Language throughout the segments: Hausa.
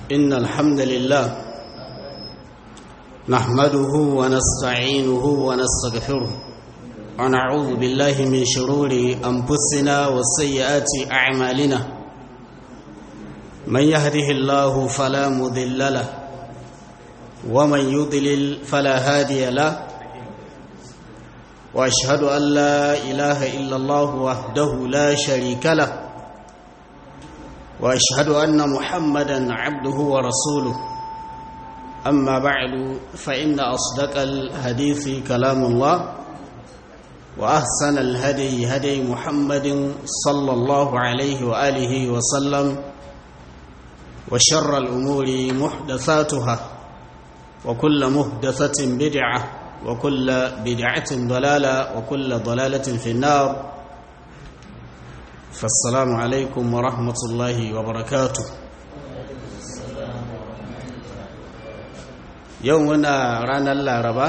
إن الحمد لله نحمده ونستعينه ونستغفره ونعوذ بالله من شرور أنفسنا وسيئات أعمالنا من يهده الله فلا مضل له ومن يضلل فلا هادي له واشهد ان لا اله الا الله وحده لا شريك له واشهد ان محمدا عبده ورسوله اما بعد فان اصدق الحديث كلام الله واحسن الهدي هدي محمد صلى الله عليه واله وسلم وشر الامور محدثاتها وكل محدثه بدعه وكل بدعة ضلالة وكل ضلالة في النار فالسلام عليكم ورحمة الله وبركاته يومنا رانا اللاربة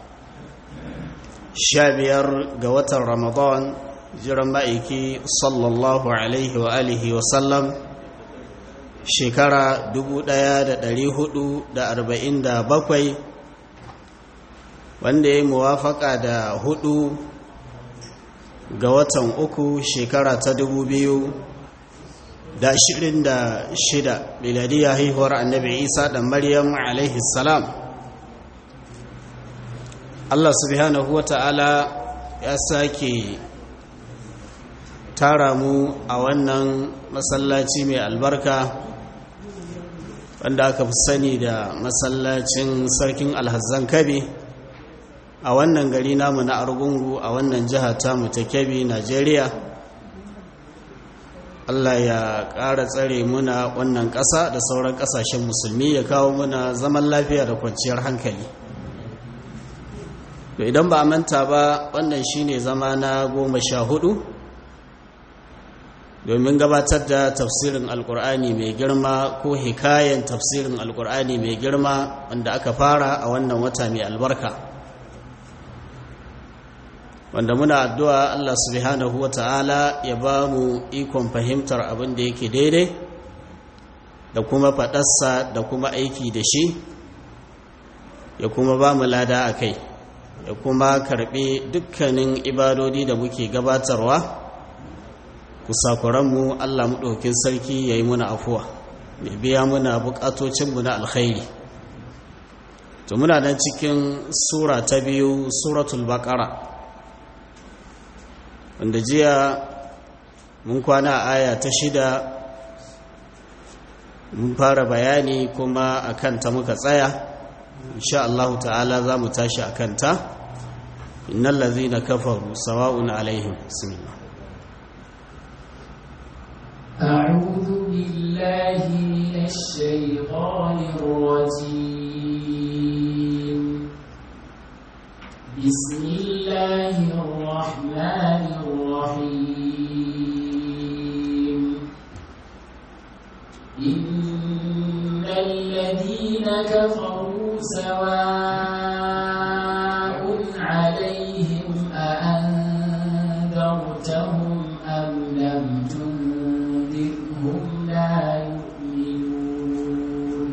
شابير قوة رمضان jiran ma'aiki sallallahu alaihi wa alihi wa sallam shekara 1447 wanda ya muwafaka da hudu ga watan uku shekara ta dubu biyu da ashirin da shida miladiyya haihuwar annabi isa da maryam alaihi salam allah subhanahu wa ta'ala ya sake tara mu a wannan masallaci mai albarka wanda aka fi sani da masallacin sarkin alhazan kabe a wannan gari namu na argungu a wannan jiha tamu ta kebbi najeriya allah ya ƙara tsare muna wannan ƙasa da sauran ƙasashen musulmi ya kawo muna zaman lafiya da kwanciyar hankali to idan ba a manta ba wannan shine zama na goma sha hudu domin gabatar da tafsirin alkur'ani mai girma ko hikayen tafsirin alkur'ani mai girma wanda aka fara a wannan wata mai albarka wanda muna addu'a Allah subhanahu wata'ala ya ba mu ikon fahimtar abin da yake daidai da kuma faɗarsa da kuma aiki da shi ya kuma ba mu lada a kai ya kuma karɓi dukkanin ibadodi da muke gabatarwa kusakuranmu Allah maɗaukin sarki ya yi muna afuwa ya biya muna buƙatocinmu na alkhairi to muna nan cikin sura ta biyu suratul baƙara wanda jiya mun kwana a aya ta shida mun fara bayani kuma a kanta muka tsaya insha Allah ta'ala za mu tashi a kanta innal ladzina kafaru sawa'un alaihim bismillah أعوذ بالله من الشيطان الرجيم بسم الله الرحمن الرحيم إن الذين كفروا سواء عليهم أأنذرتهم أم لم تنذرهم لا يؤمنون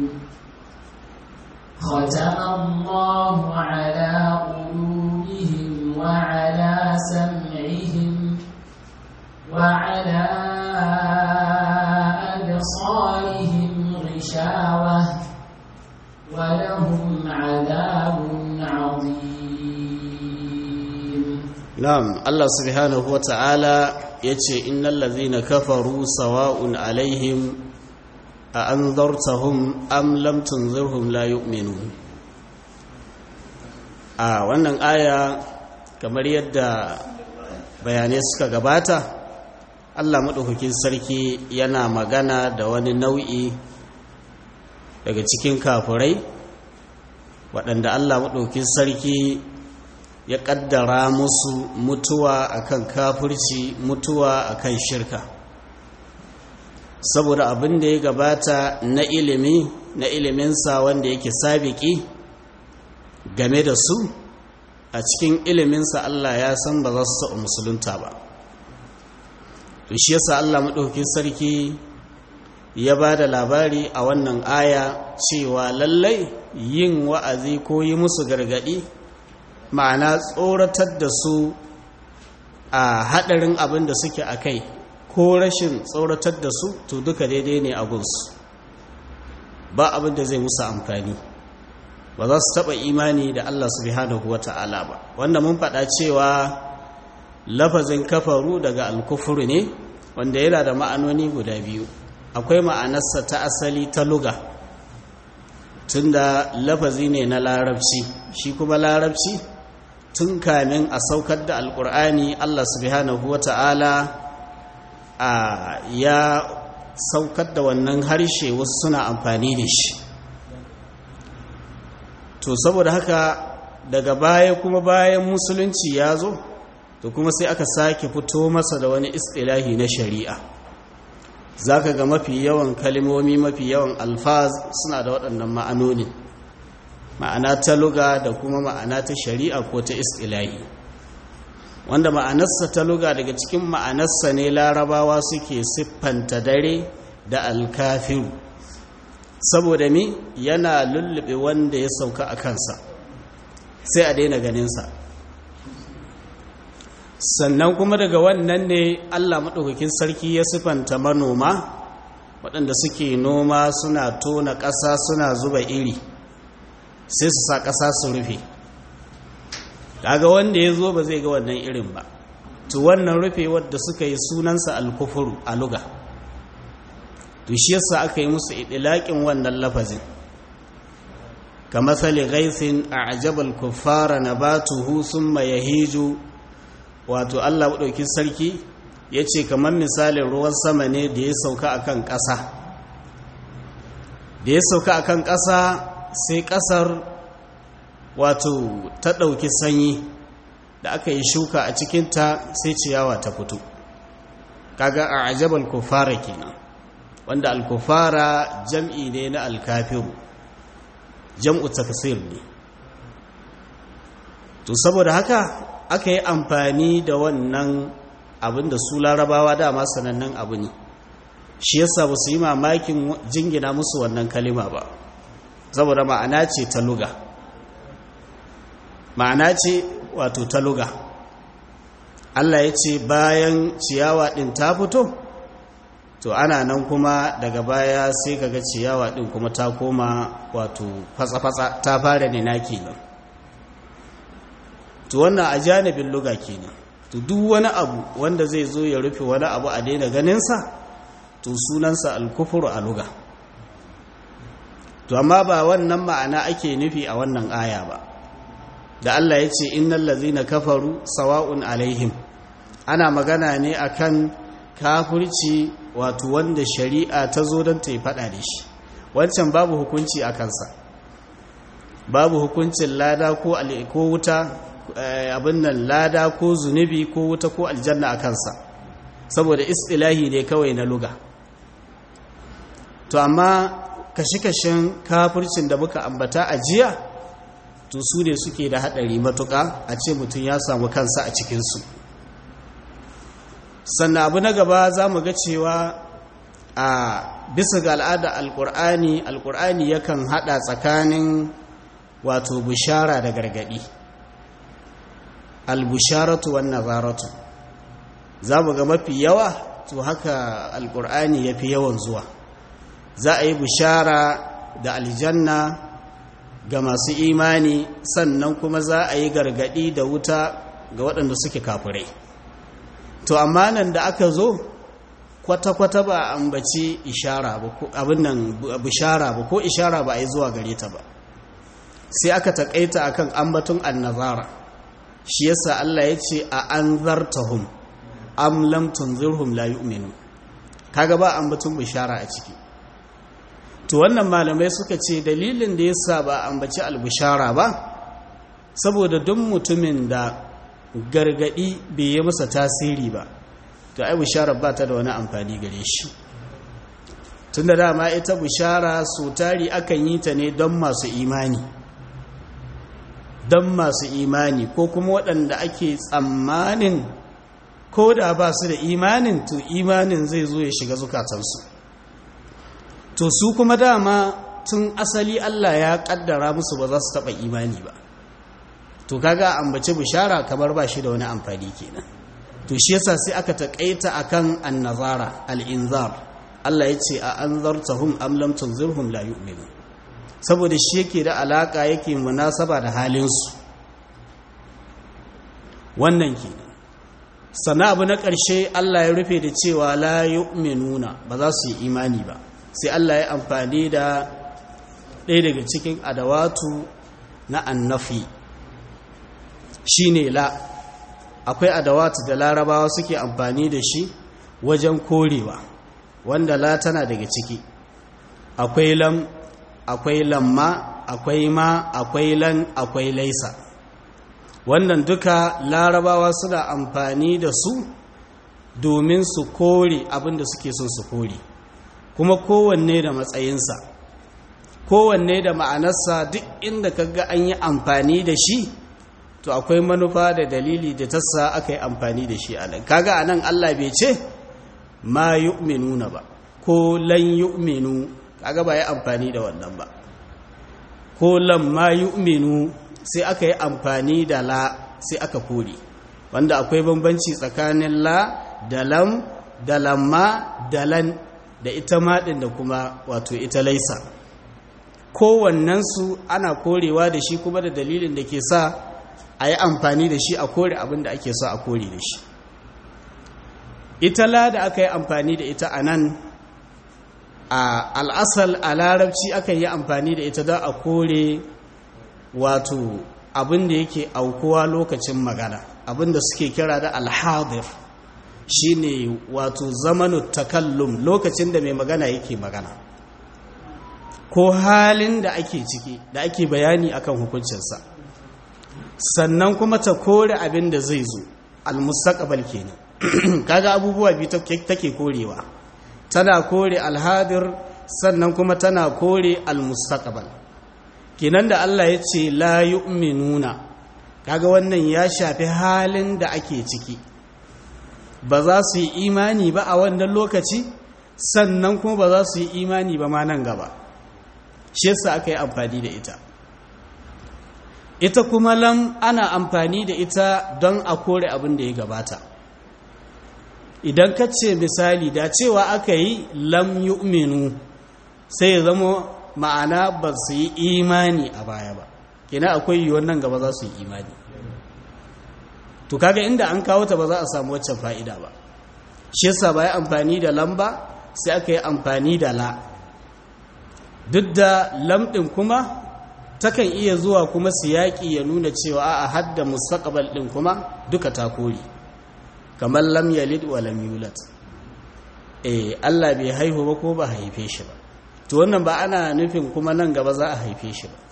ختم الله على قلوبهم وعلى سمعهم وعلى أبصارهم غشاوة ولهم عذاب عظيم نعم الله سبحانه وتعالى yace innal ladhina kafaru sawa'un alaihim a anzartahum am lam tunzirhum la yu'minun a wannan aya kamar yadda bayanai suka gabata Allah maɗaukakin sarki yana magana da wani nau'i daga cikin kafurai waɗanda Allah maɗaukakin sarki ya ƙaddara musu mutuwa akan kafirci mutuwa akan shirka saboda abin da ya gabata na ilimi na iliminsa wanda yake sabiki game da su a cikin iliminsa Allah ya san ba za su taɓa musulunta ba to shi yasa Allah maɗauki sarki ya ba da labari a wannan aya cewa lallai yin wa'azi ko yi musu gargaɗi ma'ana tsoratar da su a haɗarin abin da suke a kai ko rashin tsoratar da su to duka daidai ne a gunsu ba abin da zai musu amfani ba za su taɓa imani da Allah subhanahu wa ta'ala ba wanda mun faɗa cewa lafazin kafaru daga alkufuru ne wanda yana da ma'anoni guda biyu akwai ma'anarsa ta asali ta luga tunda lafazi ne na larabci shi kuma larabci tun kamin a saukar da alkur'ani Allah subhanahu wa ta'ala a ya saukar da wannan harshe wasu suna amfani da shi to saboda haka daga baya kuma bayan musulunci ya zo to kuma sai aka sake fito masa da wani istilahi na shari'a zaka ga mafi yawan kalimomi mafi yawan alfaz suna da waɗannan ma'anoni ma'ana ta luga da kuma ma'ana ta shari'a ko ta istilahi wanda ma'anarsa ta luga daga cikin ma'anarsa ne larabawa suke siffanta dare da alkafiru saboda mi yana lullube wanda ya sauka a kansa sai a daina ganinsa sannan kuma daga wannan ne allah maɗaukakin sarki ya siffanta manoma waɗanda suke noma suna tona ƙasa suna zuba iri sai su sa ƙasa su rufe kaga wanda ya zo ba zai ga wannan irin ba to wannan rufe wadda suka yi sunansa alkufuru a luga to shi yasa aka yi musu idilaƙin wannan lafazin ka matsali gaisin a ajabal kuffara na batuhu sun hiju wato allah maɗauki sarki ya ce kamar misalin ruwan sama ne da ya sauka a kan ƙasa da ya sauka a kan ƙasa sai ƙasar wato ta ɗauki sanyi da aka yi shuka a cikinta sai ciyawa ta fito kaga a ajabal kufara kenan wanda alkufara jam'i ne na alkafiru jam'u tafsir ne to saboda haka aka yi amfani da wannan abin da su larabawa dama sanannen abu ne shi yasa ba su yi mamakin jingina musu wannan kalima ba saboda ma'ana ce ta luga ma'ana ce wato ta luga Allah ya ce bayan ciyawa ɗin ta fito to ana nan kuma daga baya sai kaga ciyawa ɗin kuma ta koma wato fatsa-fatsa ta fara ne na kenan to wannan a janibin luga kenan to duk wani abu wanda zai zo ya rufe wani abu a daina ganinsa to sunansa alkufuru a luga to amma ba wannan ma'ana ake nufi a wannan aya ba da Allah ya ce innal ladzina kafaru sawa'un alaihim ana magana ne akan kafirci wato wanda shari'a ta zo don ta yi fada da shi wancan babu hukunci a kansa babu hukuncin lada ko ko wuta abin nan lada ko zunubi ko wuta ko aljanna a kansa saboda istilahi ne kawai na luga to amma kashe-kashen kafircin da muka ambata a jiya to su ne suke da haɗari matuƙa a ce mutum ya samu kansa a cikinsu sannan abu na gaba za mu ga cewa a bisa ga al'ada alƙur'ani alƙur'ani yakan haɗa tsakanin wato bishara da gargaɗi albusharatu wan nazaratu za mu ga mafi yawa to haka alƙur'ani ya fi yawan zuwa za a yi bishara da aljanna ga masu imani sannan kuma za a yi gargadi da wuta ga waɗanda suke kafirai to amma nan da aka zo kwata-kwata ba a ambaci ishara ba ko abin nan bishara ba ko ishara ba a yi zuwa gare ta ba sai aka taƙaita akan ambatun annazara shi yasa Allah ya ce a anzartahum am lam tunzirhum la yu'minu kaga ba ambatun bishara a ciki to wannan malamai suka ce dalilin da yasa ba ambaci albushara ba saboda duk mutumin da gargadi bai yi masa tasiri ba to ai bishara ba ta da wani amfani gare shi tunda dama ita bishara so tari akan yi ta ne don masu imani don masu imani ko kuma waɗanda ake tsammanin ko da ba su da imanin to imanin zai zo ya shiga zukatansu to su kuma dama tun asali Allah ya kaddara musu ba za su taba imani ba to kaga ambace bishara kamar ba shi da wani amfani kenan to shi yasa sai aka takaita akan annazara al-inzar Allah yace a anzartahum am lam tunzirhum la yu'minun saboda shi yake da alaka yake munasaba da halin su wannan kenan sannan abu na ƙarshe Allah ya rufe da cewa la yu'minuna ba za su yi imani ba sai Allah ya amfani da ɗaya daga cikin adawatu na annafi shine la akwai adawatu da larabawa suke amfani da shi wajen korewa wanda la tana daga ciki akwai lam akwai lamma akwai ma akwai lan akwai laisa wannan duka larabawa suna amfani da su domin su kore abinda suke son su kore kuma kowanne da matsayinsa kowanne da ma'anarsa duk inda kaga an yi amfani da shi to akwai manufa da dalili da tassa aka yi amfani da shi a nan kaga a nan allah bai ce ma yu'minuna ba ko lan yu'minu kaga ba yi amfani da wannan ba ko lan ma yu'minu sai aka yi amfani da la sai aka kore wanda akwai bambanci tsakanin la da lam da lamma da lan da ita maɗin da kuma wato ita laisa kowannensu ana korewa da shi kuma da dalilin da ke sa a yi amfani da shi a kore abin da ake so a kore da shi ita la da aka yi amfani da ita a nan a al'asal a larabci aka yi amfani da ita don a kore wato abin da yake aukuwa lokacin magana abin da suke kira da alhadir shine wato zamanu takallum lokacin da mai magana yake magana ko halin da ake ciki da ake bayani akan hukuncinsa sannan kuma ta kore abin da zai zo almustaqbal kenan kaga abubuwa biyu take korewa tana kore alhadir sannan kuma tana kore almustaqbal kenan da Allah ya ce la yu'minuna kaga wannan ya shafi halin da ake ciki ba za su yi imani ba a wannan lokaci sannan kuma ba za su yi imani ba ma nan gaba shi yasa aka yi amfani da ita ita kuma lam ana amfani da ita don a kore abin da ya gabata idan ka ce misali da cewa aka yi lam yu'minu sai ya zama ma'ana ba su yi imani a baya ba kina akwai yiwuwar nan gaba za su yi imani to kaga inda an kawo ta ba za a samu waccan fa'ida ba shi yasa ba ya amfani da lamba sai aka yi amfani da la duk da lamɗin kuma takan iya zuwa kuma siyaki ya nuna cewa a hadda mustaqbal ɗin kuma duka ta kori kamar lam yalid wa lam yulad eh Allah bai haihu ba ko ba haife shi ba to wannan ba ana nufin kuma nan gaba za a haife shi ba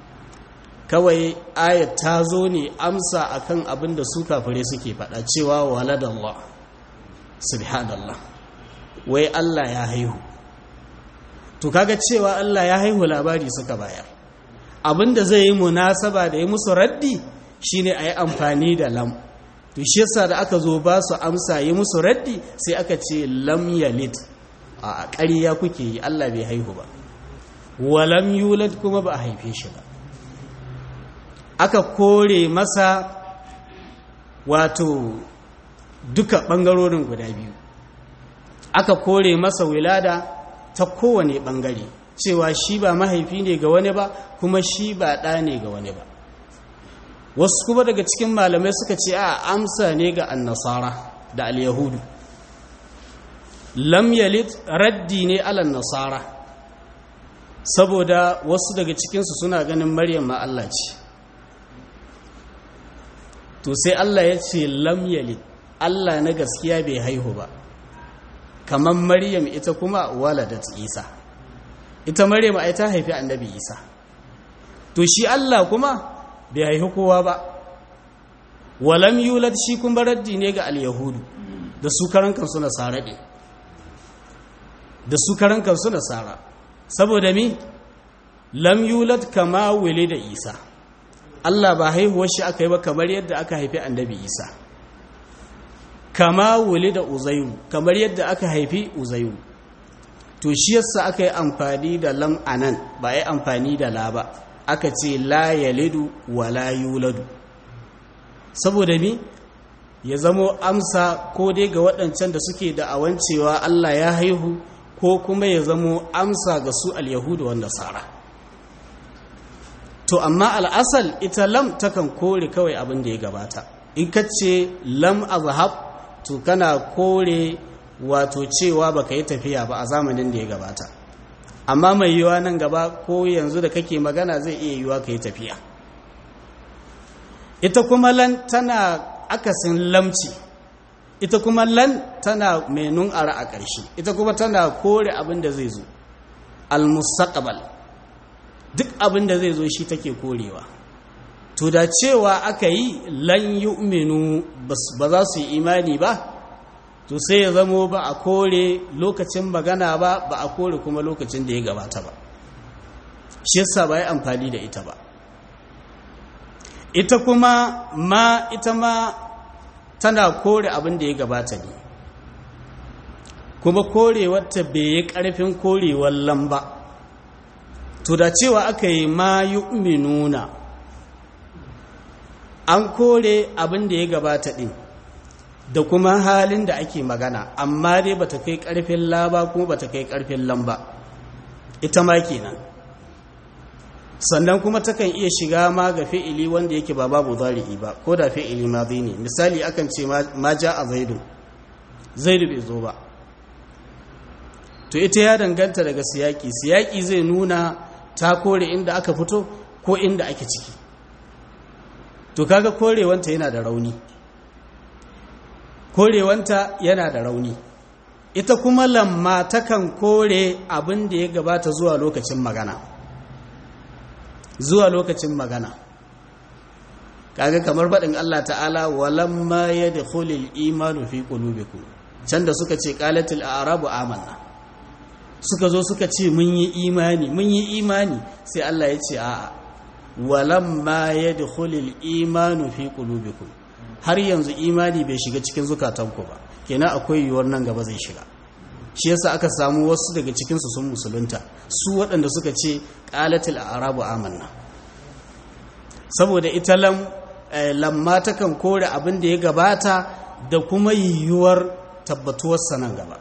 kawai ayat ta zo ne amsa akan abin da su kafire suke faɗa cewa waladallah subhanallah wai Allah ya haihu to kaga cewa Allah ya haihu labari suka bayar abinda zai yi munasaba da ya musu raddi shine a yi amfani da lam to shi yasa da aka zo ba su amsa yi musu raddi sai aka ce lam yalid a ƙarya kuke yi Allah bai haihu ba walam yulad kuma ba a haife shi ba aka kore masa wato duka ɓangarorin guda biyu aka kore masa wilada ta kowane ɓangare cewa shi ba mahaifi ne ga wani ba kuma shi ba ɗa ne ga wani ba wasu kuma daga cikin malamai suka ce a amsa ne ga annasara da al-yahudu lam yalid raddi ne alan nasara saboda wasu daga cikinsu suna ganin maryam ma Allah ce to sai Allah ya ce lam yalid Allah na gaskiya bai haihu ba kamar maryam ita kuma waladat isa ita maryam ai ta haifi annabi isa to shi Allah kuma bai haihu kowa ba walam yulad shi kuma raddi ne ga al-yahudu da su karan kansu nasara ne da su karan kansu nasara saboda mi lam yulad kama da isa Allah ba haihuwar shi aka yi ba kamar yadda aka haifi annabi isa kama da uzairu kamar yadda aka haifi uzairu to shi yasa aka yi amfani da lam anan ba yi amfani da la ba aka ce la yalidu wa la yuladu saboda mi ya zamo amsa ko dai ga waɗancan da suke da awancewa Allah ya haihu ko kuma ya zamo amsa ga su al-yahudu wanda nasara to amma al'asal ita lam takan kore kawai abin da ya gabata in ka ce lam azhab to kana kore wato cewa baka yi tafiya ba a zamanin da ya gabata amma mai yiwa nan gaba ko yanzu da kake magana zai iya yiwa ka yi tafiya ita kuma lan tana akasin lamci ita kuma lan tana mai nun'ara a ƙarshe ita kuma tana kore abin da zai zo al-mustaqbal duk abin da zai zo shi take korewa to da cewa aka yi lan yu'minu ba za su yi imani ba to sai ya zamo ba a kore lokacin magana ba ba a kore kuma lokacin da ya gabata ba shi yasa ba yi amfani da ita ba ita kuma ma ita ma tana kore abin da ya gabata ne kuma korewarta bai yi ƙarfin korewar lamba to da cewa aka yi ma yu'minuna an kore abin da ya gabata ɗin da kuma halin da ake magana amma dai bata kai ƙarfin laba kuma bata kai ƙarfin lamba ita ma kenan sannan kuma takan iya shiga ma ga fi'ili wanda yake ba babu zari'i ba ko da fi'ili ma zai ne misali akan ce ma ja a zaidu zaidu bai zo ba to ita ya danganta daga siyaki siyaki zai nuna ta kore inda aka fito ko inda ake ciki to kaga korewanta yana da rauni korewanta yana da rauni ita kuma lamma takan kore abin da ya gabata zuwa lokacin magana zuwa lokacin magana kaga kamar faɗin Allah ta'ala walamma yadkhulul imanu fi qulubikum can da suka ce qalatil a'rabu amanna suka zo suka ce mun yi imani mun yi imani sai Allah ya ce a'a walamma yadkhulul imanu fi qulubikum har yanzu imani bai shiga cikin zukatanku ba kenan akwai yiwuwar nan gaba zai shiga shi yasa aka samu wasu daga cikinsu sun musulunta su waɗanda suka ce qalatil a'rabu amanna saboda ita lam lamma takan kore abin da ya gabata da kuma yiwuwar tabbatuwarsa nan gaba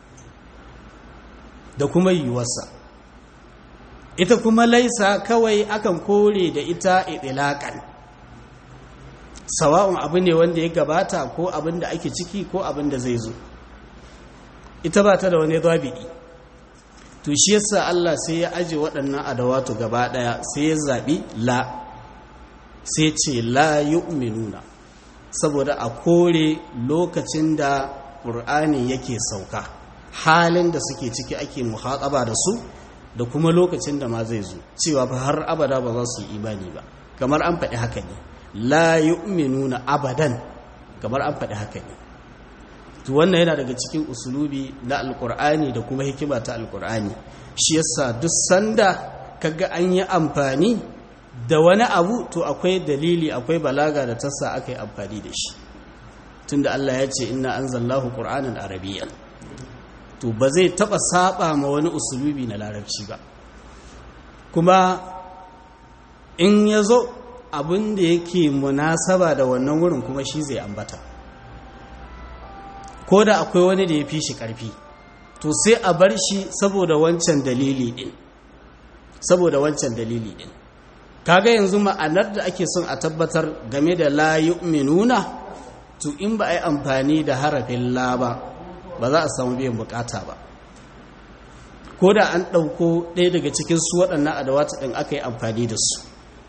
da kuma yiwuwarsa ita kuma laisa kawai akan kore da ita idilakan sawa'un abu ne wanda ya gabata ko abin da ake ciki ko abin da zai zo ita ba ta da wani zabidi to shi yasa Allah sai ya aje waɗannan adawatu gaba ɗaya sai ya zaɓi la sai ce la yu'minuna saboda a kore lokacin da ƙur'ani yake sauka halin da suke ciki ake muhaƙaba da su da kuma lokacin da ma zai zo cewa fa har abada ba za su yi imani ba kamar an faɗi haka ne la yu'minuna abadan kamar an faɗi haka ne to wannan yana daga cikin usulubi na alkur'ani da kuma hikima ta alkur'ani shi yasa duk sanda kaga an yi amfani da wani abu to akwai dalili akwai balaga da tassa aka yi amfani da shi tunda Allah ya ce inna anzalnahu qur'anan arabiyyan to ba zai taba saba ma wani usulubi na larabci ba kuma in yazo abin da yake munasaba da wannan wurin kuma shi zai ambata ko da akwai wani da ya fi shi ƙarfi to sai a bar shi saboda wancan dalili ɗin saboda wancan dalili ɗin kaga yanzu ma'anar da ake son a tabbatar game da la yu'minuna to in ba a yi amfani da harafin la ba ba za a samu biyan bukata ba ko da an ɗauko ɗaya daga cikin su waɗannan adawata ɗin aka yi amfani da su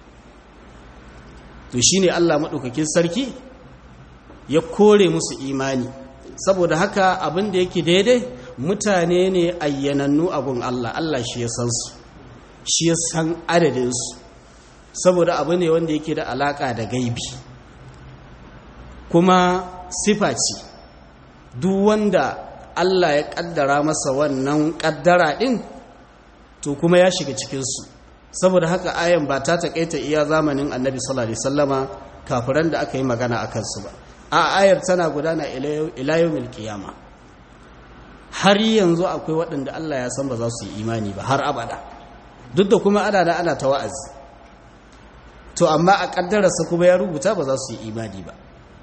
to shine allah maɗaukakin sarki ya kore musu imani saboda haka abin da yake daidai mutane ne ayyanannu abun Allah Allah shi ya san su shi ya san adadinsu saboda abu ne wanda yake da alaka da gaibi kuma sifa ce duk wanda Allah ya kaddara masa wannan kaddara din to kuma ya shiga cikinsu saboda haka ayan ba ta taƙaita iya zamanin annabi sallallahu alaihi wasallama kafiran da aka yi magana a kansu ba a ayar tana gudana ila yawmil qiyama har yanzu akwai waɗanda Allah ya san ba za su yi imani ba har abada duk da kuma ana da ana ta wa'azi to amma a ƙaddararsa kuma ya rubuta ba za su yi imani ba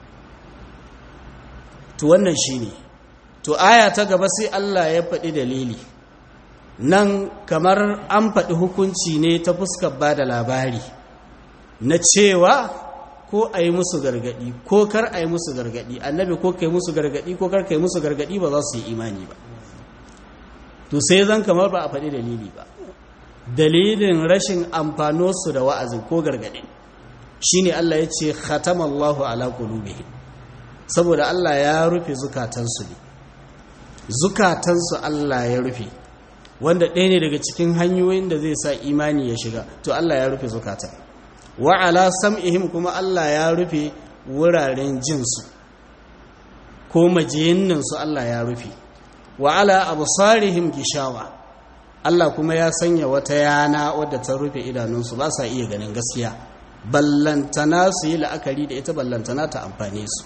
to wannan shi ne to aya ta gaba sai Allah ya faɗi dalili nan kamar an faɗi hukunci ne ta fuskar ba da labari na cewa ko a yi musu gargaɗi ko kar a yi musu gargaɗi annabi ko ka yi musu gargaɗi ko kar ka yi musu gargaɗi ba za su yi imani ba to sai zan kamar ba a faɗi dalili ba dalilin rashin amfanosu da wa'azin ko gargaɗin shine Allah ya ce khatamallahu ala qulubihim saboda Allah ya rufe zukatansu ne zukatansu Allah ya rufe wanda ɗaya ne daga cikin hanyoyin da zai sa imani ya shiga to Allah ya rufe zukatan wa ala sam'ihim kuma Allah ya rufe wuraren jinsu ko majiyinninsu Allah ya rufe wa ala absarihim gishawa Allah kuma ya sanya wata yana wadda ta rufe idanunsu ba sa iya ganin gaskiya ballantana su yi la'akari da ita ballantana ta amfane su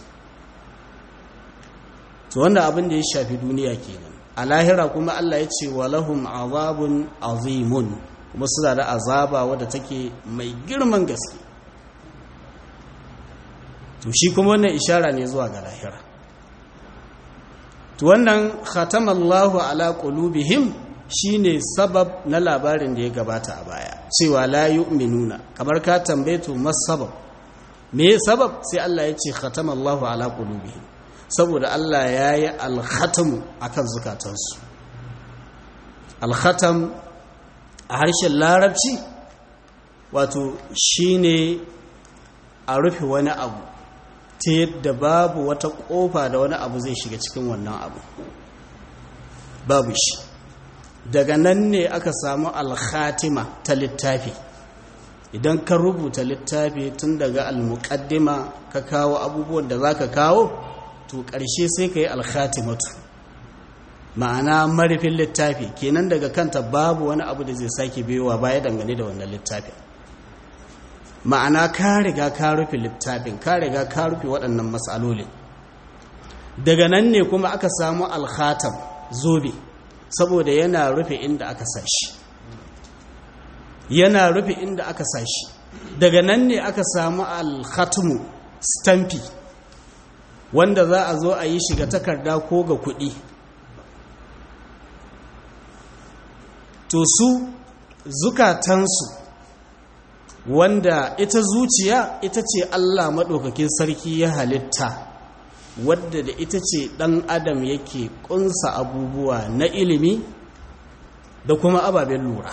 to wanda abin da ya shafi duniya kenan a lahira kuma Allah ya ce walahum azabun azimun kuma suna da azaba wadda take mai girman gaske to shi kuma wannan ishara ne zuwa ga lahira to wannan khatamallahu ala qulubihim shine sabab na labarin da ya gabata a baya cewa la yu'minuna kamar ka tambaye to masabab me sabab sai Allah ya ce khatamallahu ala qulubihim saboda Allah ya yi alkhatamu akan zukatansu alkhatam a harshen larabci wato shine a rufe wani abu ta yadda babu wata kofa da wani abu zai shiga cikin wannan abu babu shi daga nan ne aka samu alkhatima ta littafi idan ka rubuta littafi tun daga almuqaddima ka kawo abubuwan da zaka kawo to ƙarshe sai ka yi alkhatimatu ma'ana marifin littafi kenan daga kanta babu wani abu da zai sake biyowa baya dangane da wannan littafin ma'ana ka riga ka rufe littafin ka riga ka rufe waɗannan matsalolin daga nan ne kuma aka samu alkhatam zobe saboda yana rufe inda aka sashi yana rufe inda aka sashi daga nan ne aka samu alkhatumu stampi wanda za a zo a yi shiga takarda ko ga kuɗi to su zukatansu wanda ita zuciya ita ce Allah maɗaukakin sarki ya halitta wadda da ita ce ɗan adam yake ƙunsa abubuwa na ilimi da kuma ababen lura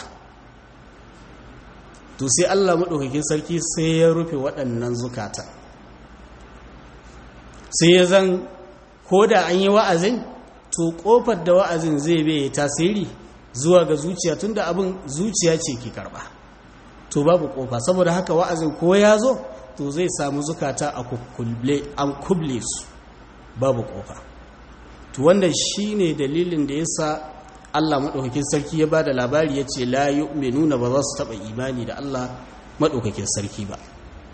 to sai Allah maɗaukakin sarki sai ya rufe waɗannan zukata sai ya zan ko da an yi wa'azin to ƙofar da wa'azin zai bai tasiri zuwa ga zuciya tunda abin zuciya ce ke karɓa to babu ƙofa saboda haka wa'azin ko ya zo to zai samu zukata a an kuble su babu ƙofa to wanda shi ne dalilin da ya sa Allah maɗaukakin sarki ya ba da labari ya ce la nuna ba za su taɓa imani da Allah maɗaukakin sarki ba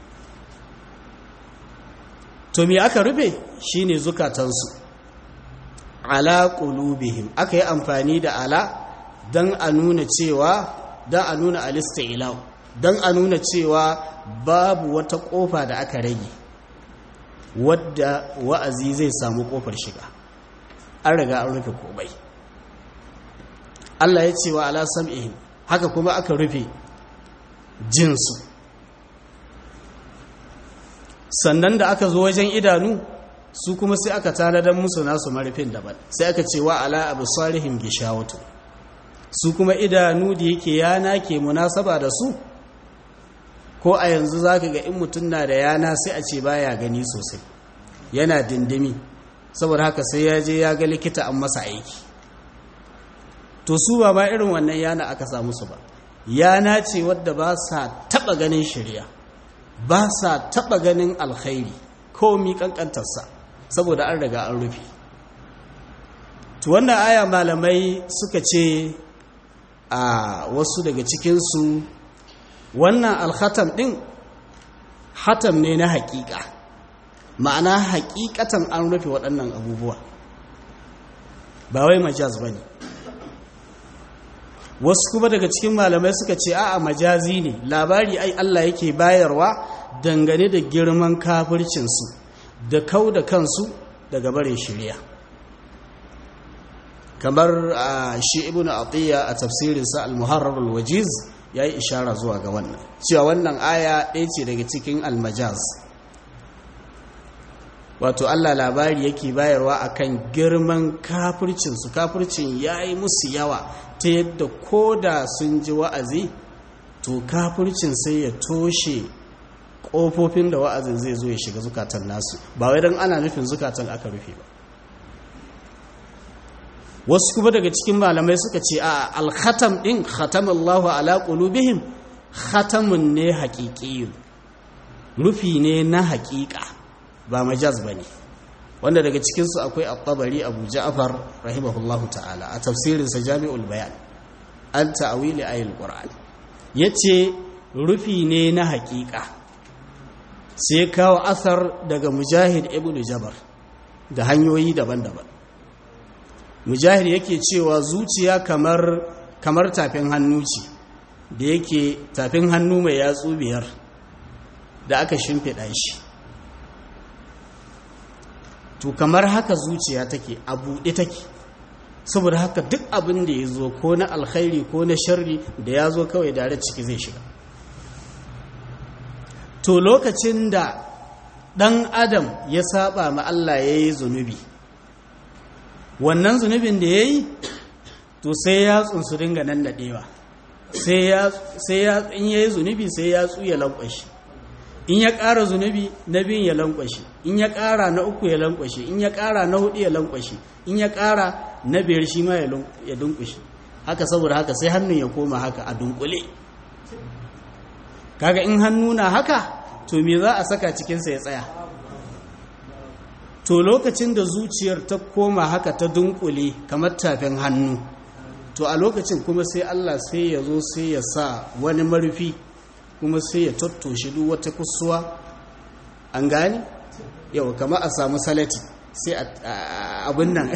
to me aka rufe shi ne zukatansu ala ƙulubihim aka yi amfani da ala don a nuna cewa don a nuna alista ilau don a nuna cewa babu wata ƙofa da aka rage wadda wa'azi zai samu ƙofar shiga an riga an rufe komai Allah ya ce wa ala sam'ihim haka kuma aka rufe jinsu sannan da aka zo wajen idanu su kuma sai aka tanadar musu nasu marufin daban sai aka ce wa ala abu salihim gishawatu su kuma idanu da yake yana ke munasaba da su ko a yanzu za ka ga in mutum na da yana sai a ce baya gani sosai yana dindimi saboda haka sai ya je ya ga likita an masa aiki to su ba ma irin wannan yana aka samu su ba yana ce wadda ba sa taba ganin shirya ba sa taba ganin alkhairi ko mi kankantarsa saboda an riga an rufe to wannan aya malamai suka ce a wasu daga cikinsu wannan alhatam ɗin hatam ne na haƙiƙa ma'ana haƙiƙatan an rufe waɗannan abubuwa ba wai majaz ba ne wasu kuma daga cikin malamai suka ce a'a majazi ne labari ai Allah yake bayarwa dangane da girman kafircinsu da kau da kansu daga bare shirya kamar a shi ibn atiyya a tafsirinsa al-muharrar al-wajiz ya yi ishara zuwa ga wannan cewa wannan aya ɗaya ce daga cikin al-majaz wato Allah labari yake bayarwa akan girman kafircinsu kafircin ya yi musu yawa ta yadda ko da sun ji wa'azi to kafircin sai ya toshe ƙofofin da wa'azin zai zo ya shiga zukatan nasu ba wai don ana nufin zukatan aka rufe ba wasu kuma daga cikin malamai suka ce a alkhatam ɗin khatamallahu ala qulubihim khatamun ne haƙiƙiyun rufi ne na haƙiƙa ba majaz bane wanda daga cikinsu akwai at-tabari abu ja'far rahimahullahu ta'ala a tafsirinsa jami'ul bayan an ta'wili ayatul qur'an yace rufi ne na haƙiƙa sai kawo asar daga mujahid ibn jabar da hanyoyi daban-daban mujahid yake cewa zuciya kamar kamar tafin hannu ce da yake tafin hannu mai yatsu biyar da aka shimfiɗa shi to kamar haka zuciya take a buɗe take saboda haka duk abin da ya zo ko na alkhairi ko na sharri da ya zo kawai da ciki zai shiga to lokacin da ɗan adam ya saba ma Allah ya yi zunubi wannan zunubin da ya yi to sai ya tsunsu dinga nan daɗewa sai ya in ya yi zunubi sai ya tsuya lankwashi in ya ƙara zunubi na biyun ya lankwashe in ya ƙara na uku ya lankwashe in ya ƙara na hudu ya lankwashe in ya ƙara na biyar shi ma ya dunkushe haka saboda haka sai hannun ya koma haka a dunkule kaga in hannu na haka to me za a saka cikinsa ya tsaya to lokacin da zuciyar ta koma haka ta dunkule kamar tafin hannu to a lokacin kuma sai Allah sai ya zo sai ya sa wani marufi kuma sai ya tattoshe duk wata kusuwa an gane yau kama a samu salati sai abin nan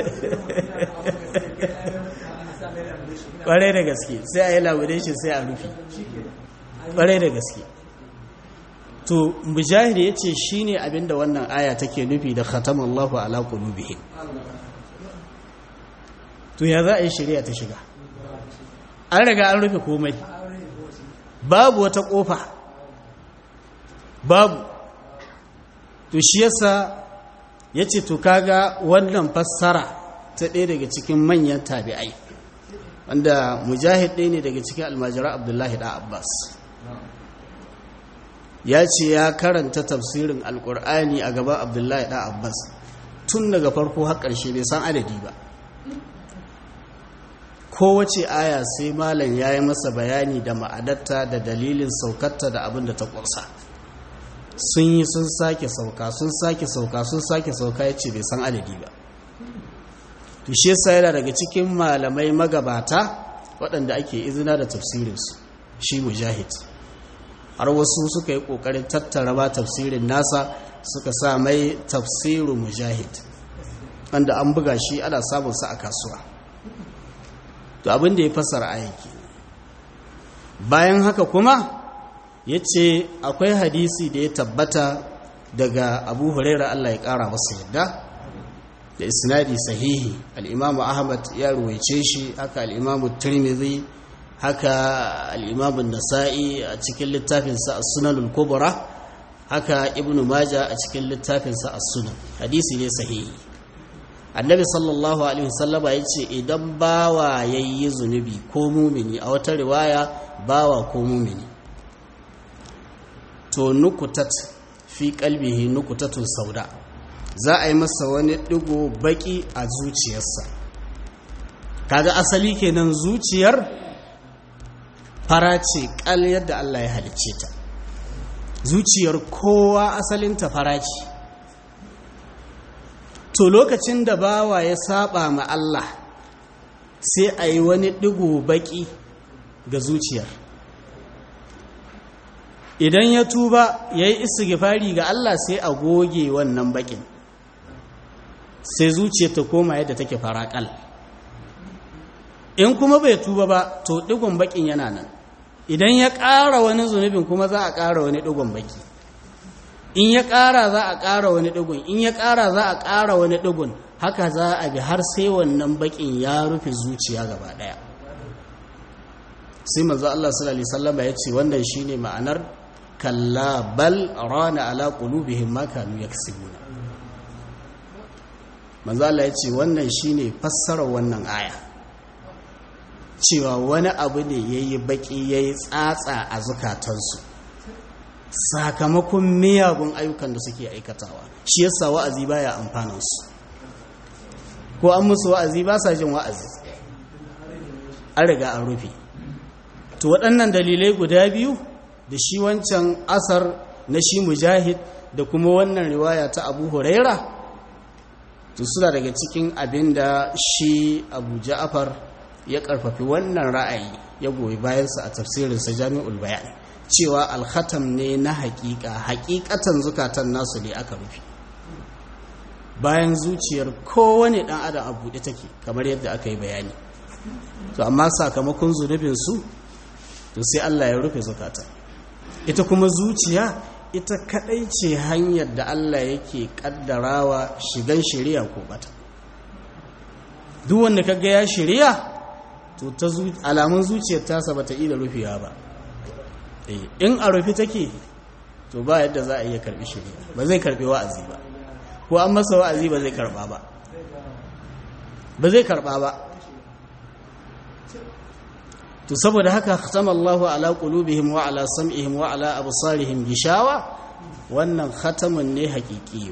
kwarai da gaske sai a yi laudation sai a rufi kwarai da gaske to mujahid ya ce shi ne abinda wannan aya take nufi da khatamallahu ala qulubihim to ya za a yi shari'a ta shiga an riga an rufe komai babu wata kofa babu to shi yasa ya ce to kaga wannan fassara ta ɗaya daga cikin manyan tabi'ai wanda mujahid ɗaya ne daga cikin almajira abdullahi da abbas ya ce ya karanta tafsirin alkur'ani a gaban abdullahi da abbas tun daga farko har ƙarshe bai san adadi ba kowace aya sai malam ya yi masa bayani da ma'adarta da dalilin saukarta da abin da ta ƙursa sun yi sun sake sauka sun sake sauka sun sake sauka ya ce bai san adadi ba to shi yasa yana daga cikin malamai magabata waɗanda ake izina da tafsirinsu shi mujahid har wasu suka yi ƙoƙarin tattara ma tafsirin nasa suka sa mai tafsirin mujahid wanda an buga shi ana samunsa a kasuwa to abin da ya fassara ayyaki bayan haka kuma ya ce akwai hadisi da ya tabbata daga abu huraira allah ya ƙara masa yadda da isnadi sahihi al'imamu ahmad ya ruwaice shi haka al'imamu tirmidhi haka al'imamun nasa'i a cikin littafinsa a sunanul kubra haka ibnu maja a cikin littafinsa a sunan hadisi ne sahihi annabi sallallahu alaihi wasallama ya ce idan bawa ya yi zunubi ko mumini a wata riwaya bawa ko mumini to nukutat fi kalbihi nukutatun sauda za a yi masa wani digo baki a zuciyarsa kaga asali kenan zuciyar fara ce kal yadda Allah ya halicce ta zuciyar kowa asalinta fara ce to lokacin da bawa ya saba ma Allah sai a yi wani digo baki ga zuciyar idan ya tuba ya yi istighfari ga Allah sai a goge wannan bakin sai zuciyar ta koma yadda take faraƙal in kuma bai tuba ba to ɗigon baƙin yana nan idan ya ƙara wani zunubin kuma za a ƙara wani ɗigon baƙi in ya ƙara za a ƙara wani ɗigon in ya ƙara za a ƙara wani ɗigon haka za a bi har sai wannan baƙin ya rufe zuciya gaba ɗaya sai manzo Allah sallallahu alaihi wasallam ya ce wannan shine ma'anar kalla bal rana ala qulubihim ma kanu yaksibuna manzo Allah ya ce wannan shine fassarar wannan aya cewa wani abu ne yayi baki yayi tsatsa a zukatansu sakamakon miyagun ayyukan da suke aikatawa shi yasa wa'azi baya amfanin su ko an musu wa'azi ba sa jin wa'azi an riga an rufe to waɗannan dalilai guda biyu da shi wancan asar na shi mujahid da kuma wannan riwaya ta abu huraira to suna daga cikin abin da shi abu ja'afar ya karfafi wannan ra'ayi ya goyi bayansa a tafsirinsa jami'ul bayan cewa alhatam ne na hakika hakikatan zukatan nasu ne aka rufe bayan zuciyar kowane dan adam a buɗe take kamar yadda aka yi bayani to amma sakamakon zunubinsu to sai Allah ya rufe zukatan ita kuma zuciya ita kadai ce hanyar da Allah yake kaddarawa shigan shari'a ko bata duk wanda kaga ya shari'a to ta alamun zuciyar tasa bata yi da rufewa ba in a rufe take to ba yadda za a iya karbi shari'a ba zai karbi wa'azi ba ko an masa wa'azi ba zai karba ba ba zai karba ba to saboda haka khatama Allahu ala qulubihim wa ala sam'ihim wa ala absarihim gishawa wannan khatamun ne haƙiƙiyo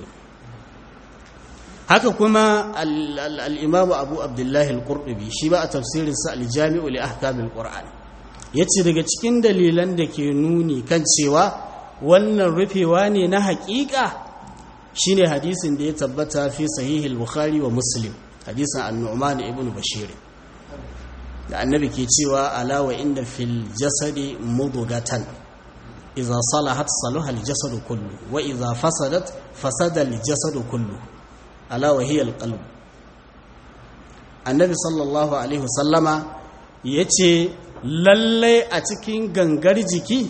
haka kuma al-Imam Abu Abdullah al-Qurtubi shi ba a tafsirin sa al-Jami'u li ahkam al-Qur'an yace daga cikin dalilan da ke nuni kan cewa wannan rufewa ne na haƙiƙa shine hadisin da ya tabbata fi sahih al-Bukhari wa Muslim hadisin an-Nu'man ibn Bashir da annabi ke cewa alawa inda fil jasadi mudugatan idza salahat salaha al jasadu kullu wa idza fasadat fasada al jasadu kullu alawa hiya al qalb annabi sallallahu alaihi wasallama yace lalle a cikin gangar jiki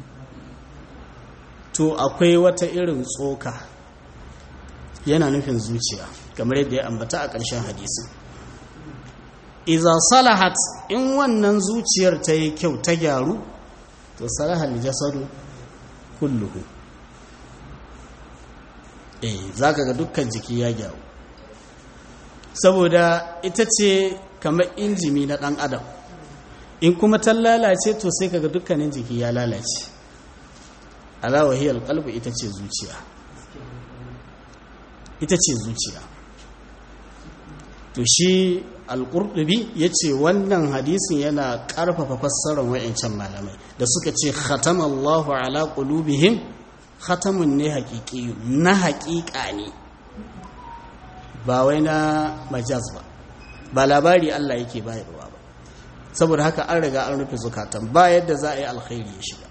to akwai wata irin tsoka yana nufin zuciya kamar yadda ya ambata a ƙarshen hadisin iza salahat in wannan zuciyar ta yi kyau ta gyaru to salahal jasadu kulluhu eh zaka ga dukkan jiki ya gyaru saboda ita ce kamar injimi na dan adam in kuma ta lalace to sai kaga dukkanin jiki ya lalace ala wahiyal qalbu ita ce zuciya ita ce zuciya to shi al-qurtubi yace wannan hadisin yana karfafa fassarar wayancan malamai da suka ce khatamallahu ala qulubihim khatamun ne haqiqi na haqiqa ne ba wai na majaz ba ba labari Allah yake bayarwa ba saboda haka an riga an rufe zukatan ba yadda za a yi alkhairi ya shiga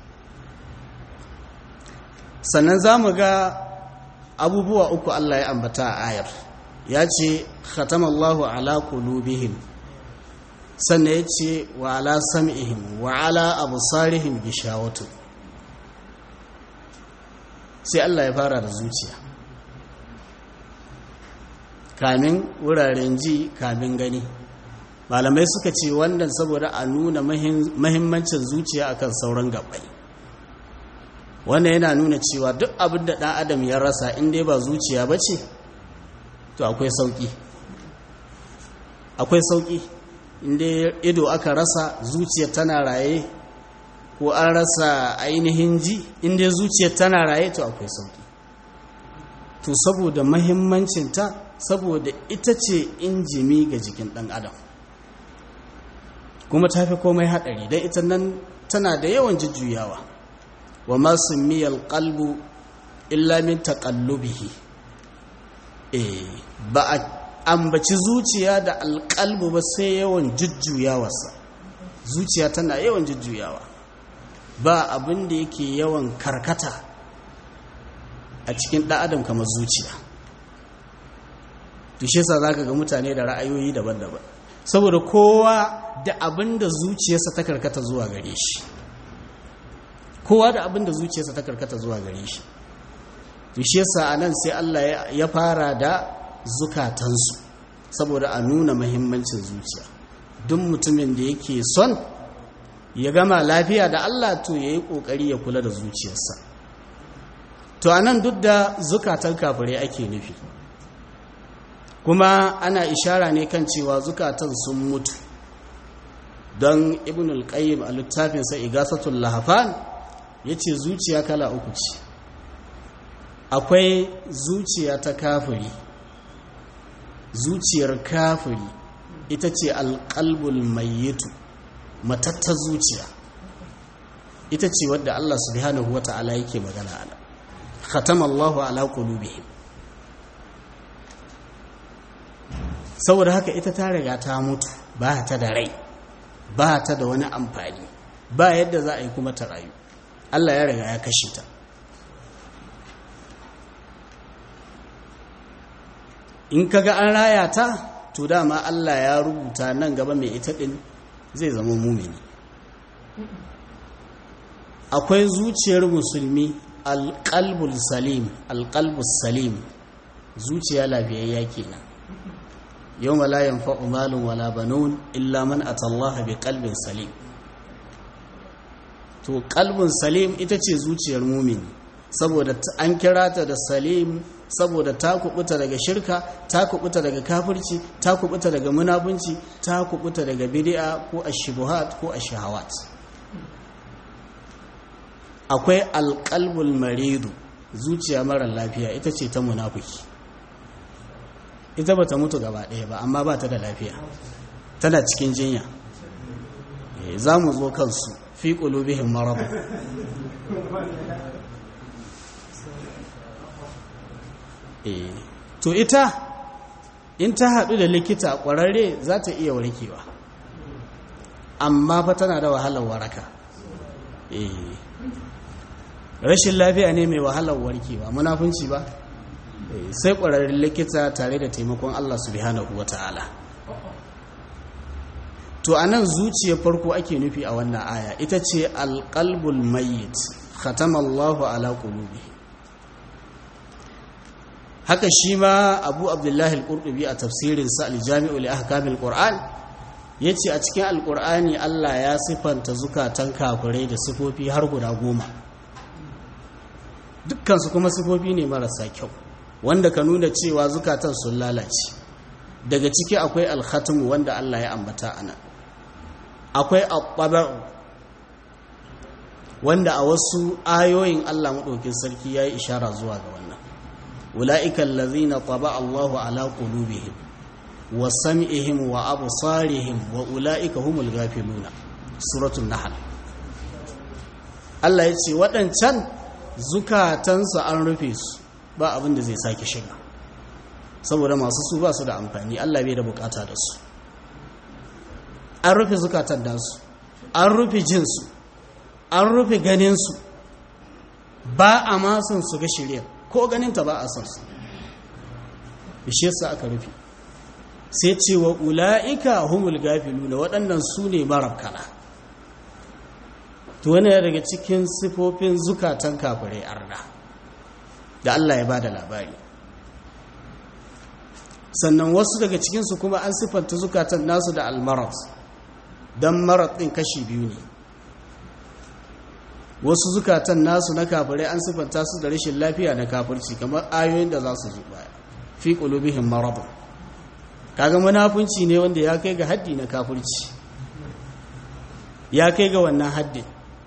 sannan za mu ga abubuwa uku Allah ya ambata a ayar ya ce khatamallahu ala qulubihim sannan ya ce wa ala sam'ihim wa ala absarihim gishawatu sai Allah ya fara da zuciya kamin wuraren ji kamin gani malamai suka ce wannan saboda a nuna mahimmancin zuciya akan sauran gabbai wannan yana nuna cewa duk abin da ɗan adam ya rasa inda ba zuciya ba ce to akwai sauƙi akwai sauƙi inda ido aka rasa zuciya tana raye ko an rasa ainihin ji inda zuciya tana raye to akwai sauƙi to saboda mahimmancinta saboda ita ce injimi ga jikin ɗan adam kuma ta fi komai haɗari don ita nan tana da yawan jujjuyawa wa masu miyar kalbu illa min taƙallubihi eh ba a ambaci zuciya da alƙalbu ba sai yawan jujjuyawarsa zuciya tana yawan jujjuyawa ba abin da yake yawan karkata a cikin ɗan adam kamar zuciya to shi yasa zaka ga mutane da ra'ayoyi daban-daban saboda kowa da abin da zuciyarsa ta karkata zuwa gare shi kowa da abin da zuciyarsa ta karkata zuwa gare shi to shi yasa anan sai Allah ya fara da zukatansu saboda a nuna muhimmancin zuciya duk mutumin da yake son ya gama lafiya da Allah to yayi kokari ya kula da zuciyarsa to anan duk da zukatan kafirai ake nufi kuma ana ishara ne kan cewa zukatan sun mutu don ibn al-qayyim a littafinsa igasatul lahafan yace zuciya kala uku ce akwai zuciya ta kafiri zuciyar kafiri ita ce alƙalbul mayyitu matattar zuciya ita ce wadda Allah subhanahu wata'ala yake magana ana khatama Allahu ala qulubihim saboda haka ita ta riga ta mutu ba ta da rai ba ta da wani amfani ba yadda za a yi kuma ta rayu Allah ya riga ya kashe ta in kaga an raya ta to dama Allah ya rubuta nan gaba mai ita din zai zama mumini akwai zuciyar musulmi alƙalbul salim alƙalbus salim zuciya lafiyayya kenan yau la yanfa'u malun wala banun illa man atallaha bi qalbin salim to qalbun salim ita ce zuciyar mumini saboda an kira ta da salim saboda ta kubuta daga shirka ta kubuta daga kafirci ta kubuta daga munafunci ta kubuta daga bid'a ko ashubuhat ko ashahawat akwai alqalbul maridu zuciya mara lafiya ita ce ta munafiki ita bata mutu gaba ɗaya ba amma ba ta da lafiya tana cikin jinya za mu zo kansu fi qulubihim marad to ita in ta haɗu da likita ƙwararre za ta iya warkewa amma fa tana da wahalar waraka rashin lafiya ne mai wahalar warkewa munafunci ba sai ƙwararren likita tare da taimakon Allah subhanahu wa ta'ala to a nan zuciyar farko ake nufi a wannan aya ita ce alƙalbul mayyit khatamallahu ala qulubi haka shi ma abu abdullahi al-qurtubi a tafsirinsa al-jami'u li ahkamil qur'an yace a cikin al-qur'ani Allah ya sifanta zukatan kafirai da sifofi har guda goma dukkan su kuma sifofi ne marasa kyau wanda ka nuna cewa zukatan sun lalace daga ciki akwai al-khatm wanda Allah ya ambata ana akwai at wanda a wasu ayoyin Allah madaukin sarki yayi ishara zuwa ga wannan أولئك الذين طبع الله على قلوبهم وسمعهم وأبصارهم وأولئك هم الغافلون سورة النحل Allah ya ce waɗancan zukatansu an rufe su ba abin da zai sake shiga saboda masu su ba su da amfani Allah bai da bukata da su an rufe zukatan nasu an rufe jinsu an rufe ganinsu ba a masun su ga shirya ko ganinta ba a son su bishe su aka rufe sai ce wa ula'ika humul gafilu na waɗannan su ne marabkana to wani daga cikin sifofin zukatan kafirai arna da Allah ya ba da labari sannan wasu daga cikinsu kuma an siffanta zukatan nasu da almarat don marat ɗin kashi biyu ne wasu zukatan nasu na kafirai an siffanta su da rashin lafiya na kafirci kamar ayoyin da za su zo baya fi qulubihim marad kaga munafunci ne wanda ya kai ga haddi na kafirci ya kai ga wannan haddin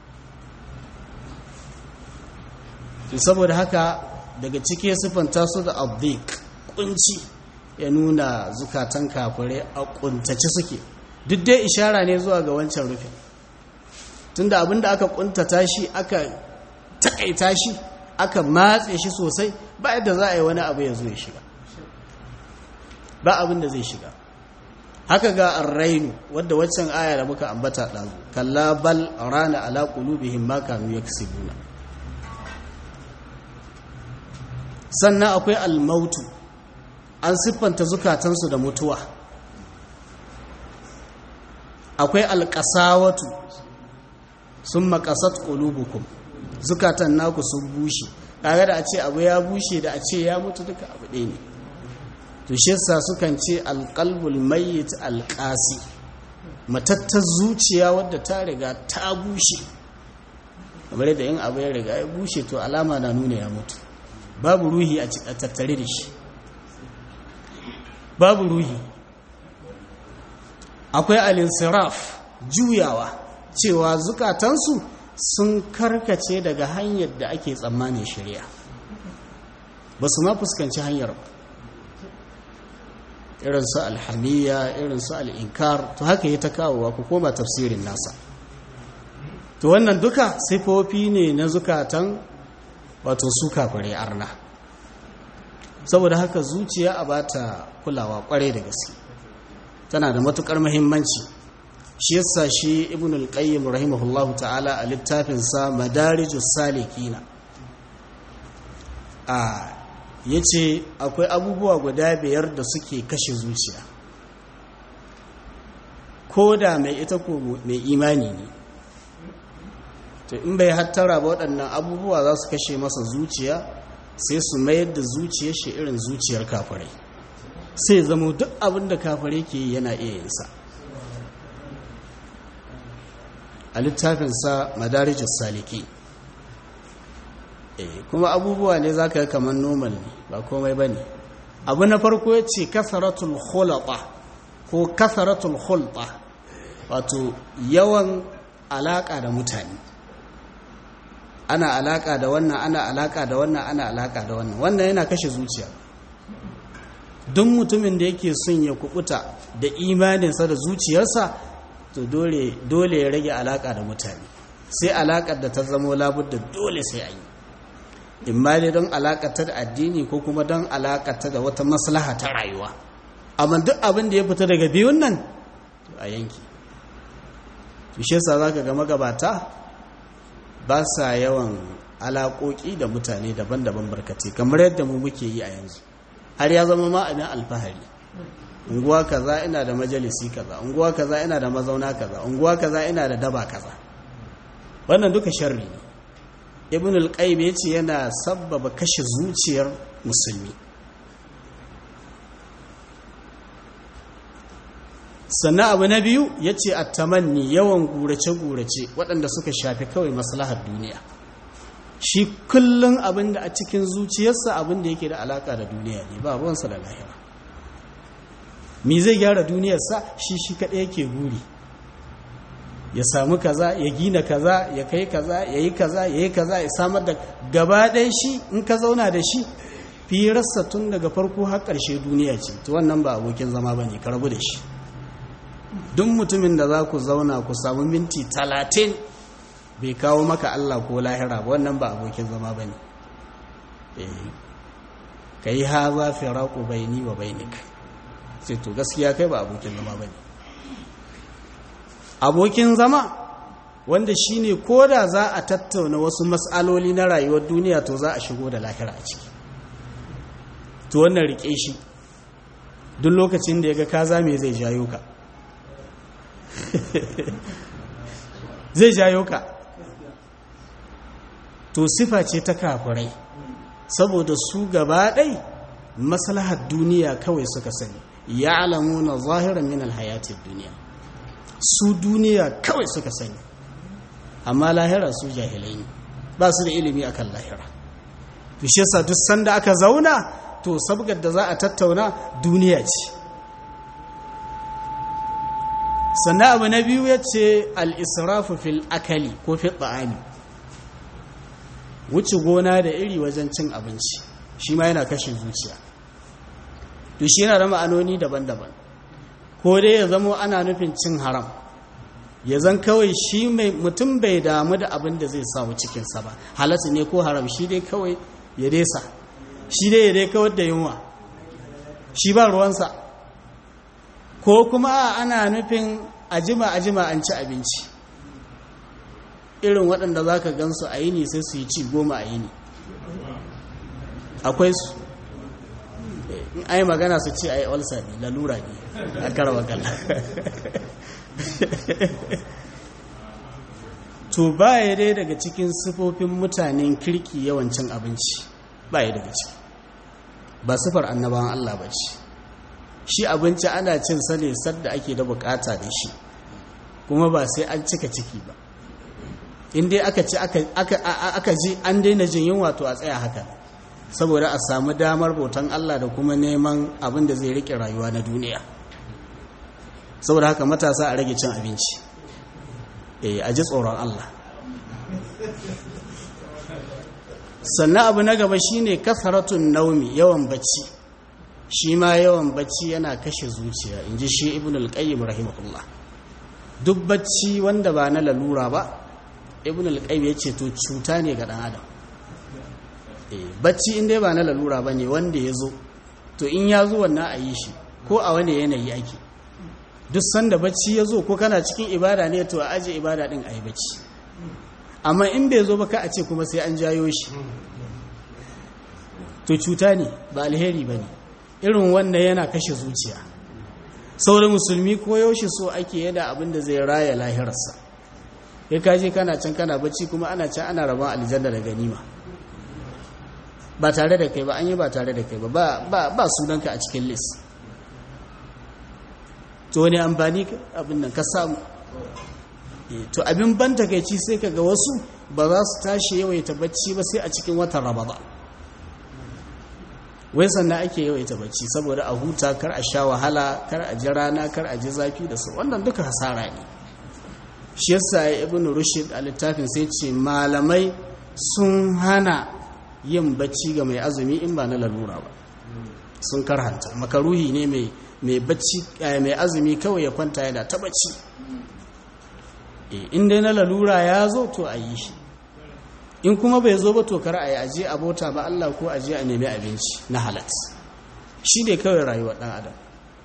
to saboda haka daga cike siffanta su da abdik kunci ya nuna zukatan kafirai a kuntace suke duk dai ishara ne zuwa ga wancan rufin tunda abinda aka kuntata shi aka takaita shi aka matse shi sosai ba yadda za a yi wani abu ya zo ya shiga ba abin da zai shiga haka ga arrainu wadda waccan aya da muka ambata ɗazu kalla bal rana ala qulubihim ma kanu yaksibuna sannan akwai almautu an siffanta zukatansu da mutuwa akwai alƙasawatu sun makasat ƙulubukum zukatan naku sun bushe kaga da a ce abu ya bushe da a ce ya mutu duka abu ɗaya ne to shi yasa sukan ce alqalbul mayyit alqasi matattar zuciya wadda ta riga ta bushe kamar da yin abu ya riga ya bushe to alama na nuna ya mutu babu ruhi a tattare da shi babu ruhi akwai alinsiraf juyawa cewa zukatansu sun karkace daga hanyar da ake tsammanin shari'a ba su ma fuskanci hanyar ba irin su alhamiya irin su al'inkar to haka yi ta kawowa ku koma tafsirin nasa to wannan duka sifofi ne na zukatan wato su kafare arna saboda haka zuciya a bata kulawa kwarai da gaske tana da matukar muhimmanci shi yasa shi ibn al-qayyim rahimahullahu ta'ala a littafinsa madarijus salikina a ya ce akwai abubuwa guda biyar da suke kashe zuciya ko da mai ita ko mai imani ne to in bai hattara ba waɗannan abubuwa za su kashe masa zuciya sai su mayar da zuciyar shi irin zuciyar kafirai sai zama duk abin da kafirai ke yana iya yinsa a littafinsa madarijus saliki kuma abubuwa ne za ka yi kamar normal ne ba komai ba ne abu na farko ya ce kasaratul khulata ko kasaratul khulta wato yawan alaka da mutane ana alaka da wannan ana alaka da wannan ana alaka da wannan wannan yana kashe zuciya duk mutumin da yake son ya kubuta da imaninsa da zuciyarsa to dole ya rage alaka da mutane sai alakar da ta zamo labudda dole sai a yi imma ne don alakata da addini ko kuma don alakata da wata maslaha ta rayuwa amma duk abin da ya fita daga biyun nan a yanki tushe sa za ka ga magabata ba sa yawan alaƙoƙi da mutane daban-daban barkatai kamar yadda mu muke yi a yanzu har ya zama ma abin alfahari unguwa kaza ina da majalisi kaza unguwa kaza ina da mazauna kaza unguwa kaza ina da daba kaza wannan duka sharri ne ibn al-qayyim yace yana sabbaba kashe zuciyar musulmi sannan abu na biyu yace at-tamanni yawan gurace-gurace waɗanda suka shafi kawai maslahar duniya shi kullun abinda a cikin zuciyarsa abinda yake da alaka da duniya ne ba ruwansa da lahira me zai gyara duniyarsa shi shi kaɗai yake guri ya samu kaza ya gina kaza ya kai kaza ya yi kaza ya yi kaza ya samar da gaba ɗaya shi in ka zauna da shi firarsa tun daga farko har ƙarshe duniya ce to wannan ba abokin zama ba ne ka rabu da shi duk mutumin da za ku zauna ku samu minti talatin bai kawo maka Allah ko lahira ba wannan ba abokin zama ba ne ka yi haza firaku baini wa bainika sai to gaskiya kai ba abokin zama ba ne abokin zama wanda shine ko da za a tattauna wasu matsaloli na rayuwar duniya to za a shigo da lahira a ciki to wannan rike shi duk lokacin da ya ga kaza me zai jayo ka zai jayo ka to sifa ce ta kafirai saboda su gaba ɗai maslahar duniya kawai suka sani ya alamu na zahiran min alhayatin duniya su duniya kawai suka sani amma lahira su jahilai ne ba su da ilimi akan lahira fishe sa duk sanda aka zauna to sabgar da za a tattauna duniya ce sannan abu na biyu ya ce al'israfu fil akali ko fil ta'ami wuce gona da iri wajen cin abinci shi ma yana kashe zuciya to shi yana da ma'anoni daban-daban ko dai ya zamo ana nufin cin haram ya zan kawai shi mai mutum bai damu da abin da zai samu cikinsa ba halatta ne ko haram shi dai kawai ya desa shi dai ya dai kawar da yunwa shi ba ruwansa ko kuma ana nufin ajima ajima an ci abinci irin waɗanda za ka gansu a yini sai su yi ci goma a yini akwai su in ai magana su ce ai olsa ne lalura ne a karawa kalla to baya dai daga cikin sifofin mutanen kirki yawancin abinci baya daga ciki ba sifar annabawan Allah ba ce shi abinci ana cin sa ne sadda ake da bukata da shi kuma ba sai an cika ciki ba in dai aka ci aka ji an daina jin yunwa to a tsaya haka saboda a samu damar bautan Allah da kuma neman abin da zai rike rayuwa na duniya saboda haka matasa a rage cin abinci eh a ji tsoron Allah sannan abu na gaba shine kasaratun naumi yawan bacci shi ma yawan bacci yana kashe zuciya in ji shi ibn al-qayyim rahimahullah duk bacci wanda ba na lalura ba ibn al-qayyim ya ce to cuta ne ga dan adam eh bacci in dai ba na lalura bane wanda ya zo to in ya zo wannan a yi shi ko a wani yanayi ake duk sanda bacci ya zo ko kana cikin ibada ne to a aje ibada din a yi bacci amma in bai zo ba ka a ce kuma sai an jayo shi to cuta ne ba alheri ba ne irin wannan yana kashe zuciya saurin musulmi ko yaushe so ake yada abin da zai raya lahirarsa ya kaje kana can kana bacci kuma ana can ana rabon aljanna da ganima ba tare da kai ba an yi ba tare da kai ba ba sunanka a cikin list to wani amfani abin nan ka samu to abin ban takaici sai kaga wasu ba za su tashi yawaita bacci ba sai a cikin watan ramadan wai sannan ake yawaita bacci saboda a huta kar a sha wahala kar a ji rana kar a ji zafi da su wannan duka hasara ne shi yasa ibn rushd a littafin sai ce malamai sun hana yin bacci ga mai azumi in ba na lalura ba sun karhanta makaruhi ne mai mai bacci mai azumi kawai ya kwanta yana ta bacci in dai na lalura ya zo to a yi shi in kuma bai zo ba to kar a yi aje a bauta ba Allah ko aje a nemi abinci na halat shi ne kawai rayuwar ɗan adam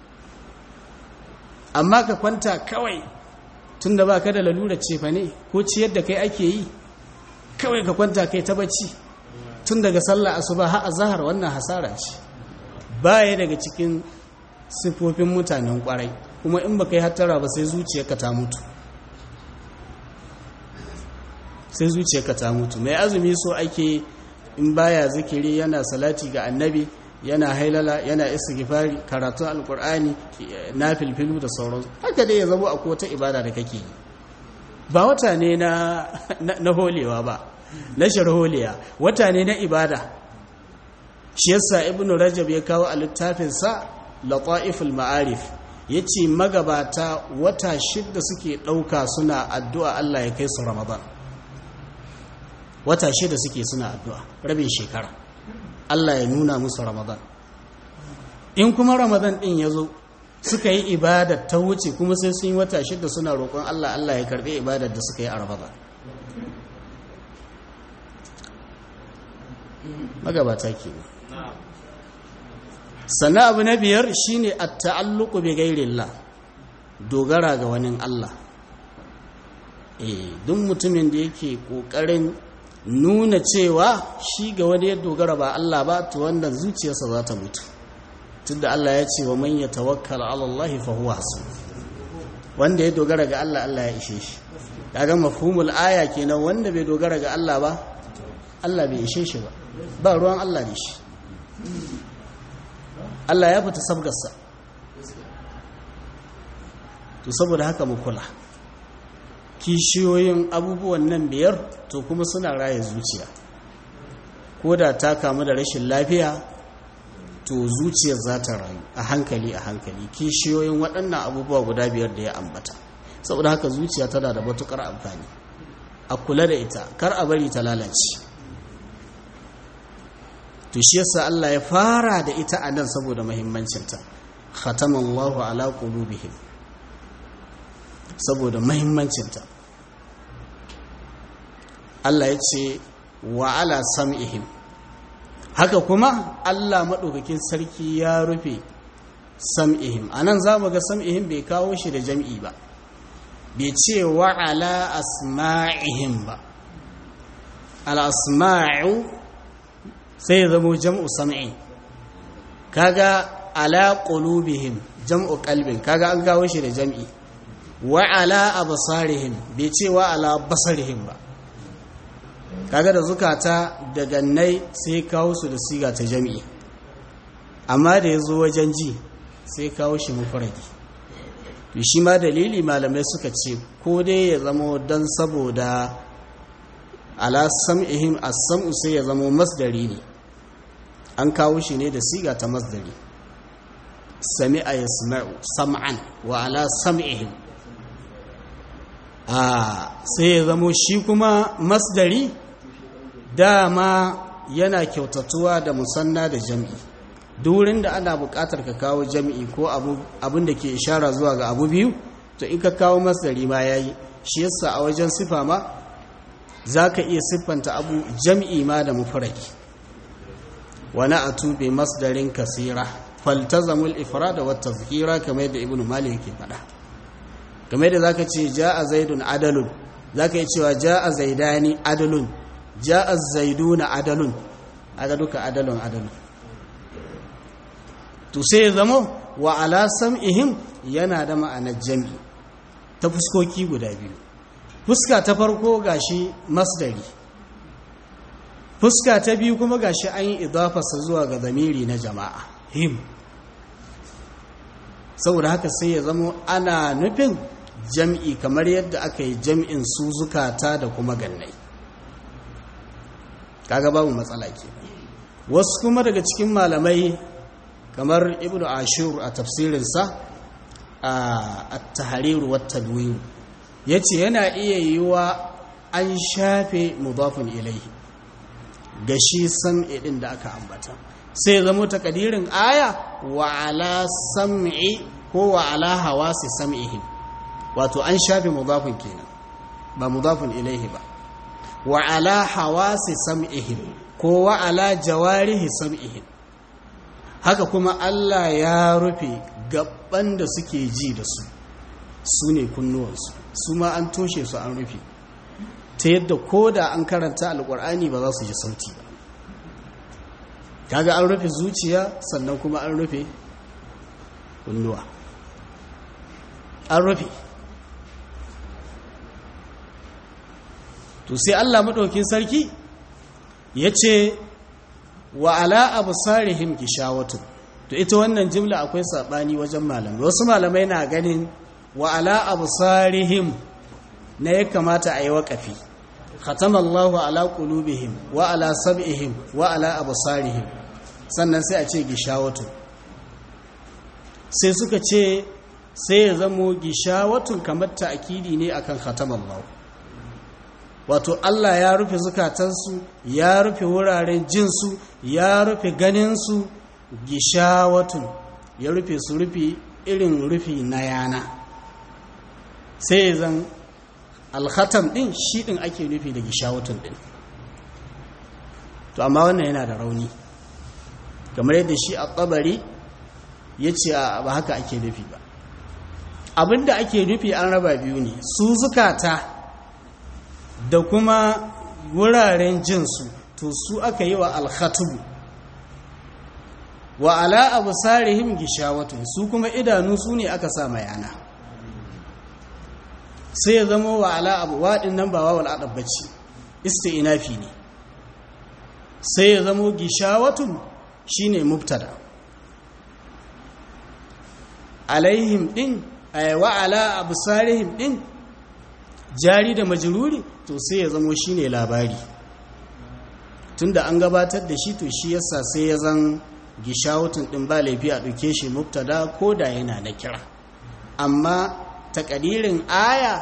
amma ka kwanta kawai tun da ba ka da lalura cefa ne ko ciyar da kai ake yi kawai ka kwanta kai ta bacci tun daga sallah asuba har azhar wannan hasara ce baya daga cikin sifofin mutanen kwarai kuma in baka yi hattara ba sai zuciyarka ta mutu sai zuciyarka ta mutu mai azumi so ake in baya zikiri yana salati ga annabi yana hailala yana istighfari karatun alkur'ani na filfilu da sauransu haka dai ya zama a wata ibada da kake yi ba wata ne na na holewa ba na sharholiya wata ne na ibada shi yasa ibnu rajab ya kawo a littafinsa lata'iful ma'arif yace magabata wata shidda suke ɗauka suna addu'a Allah ya kai su ramadan wata shida suke suna addu'a rabin shekara Allah ya nuna musu ramadan in kuma ramadan ɗin ya zo suka yi ibadar ta wuce kuma sai sun yi wata shida suna roƙon Allah Allah ya karɓi ibadar da suka yi a ramadan magabata ke sannan abu na biyar shine at-ta'alluqu bi ghairillah dogara ga wani Allah eh duk mutumin da yake kokarin nuna cewa shi ga wani ya dogara ba Allah ba to wannan zuciyarsa za ta mutu tunda Allah ya ce wa man yatawakkal ala Allah fa huwa hasbuh wanda ya dogara ga Allah Allah ya ishe shi kaga mafhumul aya kenan wanda bai dogara ga Allah ba Allah bai ishe shi ba ba ruwan Allah ne shi Allah ya fita sabgarsa to saboda haka mu kula kishiyoyin abubuwan nan biyar to kuma suna raye zuciya ko da ta kamu da rashin lafiya to zuciyar za ta rayu a hankali a hankali kishiyoyin waɗannan abubuwa guda biyar da ya ambata saboda haka zuciya tana da matukar amfani a kula da ita kar a bari ta lalace to shi yasa Allah ya fara da ita a nan saboda muhimmancinta khatamallahu ala qulubihim saboda muhimmancinta Allah ya ce wa ala sam'ihim haka kuma Allah madaukakin sarki ya rufe sam'ihim anan zamu ga sam'ihim bai kawo shi da jam'i ba bai ce wa ala asma'ihim ba al asma'u sai ya zamo jam'u sam'i kaga ala qulubihim jam'u qalbin kaga an gawo shi da jam'i wa ala absarihim bai ce wa ala basarihim ba kaga da zukata da gannai sai kawo su da siga ta jam'i amma da yazo wajen ji sai kawo shi mufradi to shi ma dalili malamai suka ce ko dai ya zama dan saboda ala sam'ihim as-sam'u sai ya zama masdari ne an kawo shi ne da siga ta masdari sami'a yasma'u sam'an wa ala sam'ihim a sai ya zamo shi kuma masdari dama yana kyautatuwa da musanna da jam'i durin da ana buƙatar ka kawo jam'i ko abin da ke ishara zuwa ga abu biyu to in ka kawo masdari ma yayi shi yasa a wajen sifa ma za ka iya siffanta abu jam'i ma da mufaraki wani a tube masdarin kasira faltazamul ifrada wa tazkira kamar yadda ibnu malik yake faɗa kamar yadda zaka ce jaa zaidun adalun zaka yi cewa jaa zaidani adalun jaa zaiduna adalun aga duka adalun adalun to sai zamo wa ala sam'ihim yana da ma'anar jami ta fuskoki guda biyu fuska ta farko gashi masdari fuska ta biyu kuma gashi an yi idafarsa zuwa ga zamiri na jama'a him saboda haka sai ya zama ana nufin jam'i kamar yadda aka yi jam'in su zukata da kuma gannai kaga babu matsala ke wasu kuma daga cikin malamai kamar ibnu ashur a tafsirinsa a tahariru wata duwiyu ya ce yana iya yiwa an shafe mudafin ilaihi ga shi sam'i ɗin da aka ambata sai zama takadirin aya wa ala sam'i ko wa ala hawasi sam'ihim wato an shafe mudafin kenan ba mudafin ilaihi ba wa ala hawasi sam'ihim ko wa ala jawarihi sam'ihim haka kuma Allah ya rufe gaban da suke ji da su su ne kunnuwansu su ma an toshe su an rufe ta yadda ko da an karanta alkur'ani ba za su ji sauti ba kaga an rufe zuciya sannan kuma an rufe kunnuwa an rufe to sai Allah maɗaukin sarki ya ce wa ala abu sarihim gishawatu to ita wannan jimla akwai saɓani wajen malamai wasu malamai na ganin wa ala abu sarihim na ya kamata a yi waƙafi khatama Allahu ala qulubihim wa ala sab'ihim wa ala absarihim sannan sai a ce gishawatu sai suka ce sai ya zamo gishawatun kamar ta'kidi ne akan khatama Allah wato Allah ya rufe zukatansu ya rufe wuraren jinsu ya rufe ganinsu gishawatun ya rufe su rufe irin rufi na yana sai zan alhatam din shi din ake nufi da gishawatun din to amma wannan yana da rauni kamar yadda shi a tsabari ya ce ba haka ake nufi ba abinda ake nufi an raba biyu ne su zukata da kuma wuraren jinsu to su aka yi wa alhatubu wa ala abu sarihim gishawatun su kuma idanu su ne aka sa yana sai ya zama wa ala abu waɗin nan ba wawal adabbaci inafi ne sai ya zama gishawatun shine mubtada alaihim din wa ala abu sarihim din jari da majruri to sai ya zama shine labari tunda an gabatar da shi to shi yasa sai ya zan gishawatun din ba laifi a ɗauke shi mubtada ko da yana na kira amma takadirin aya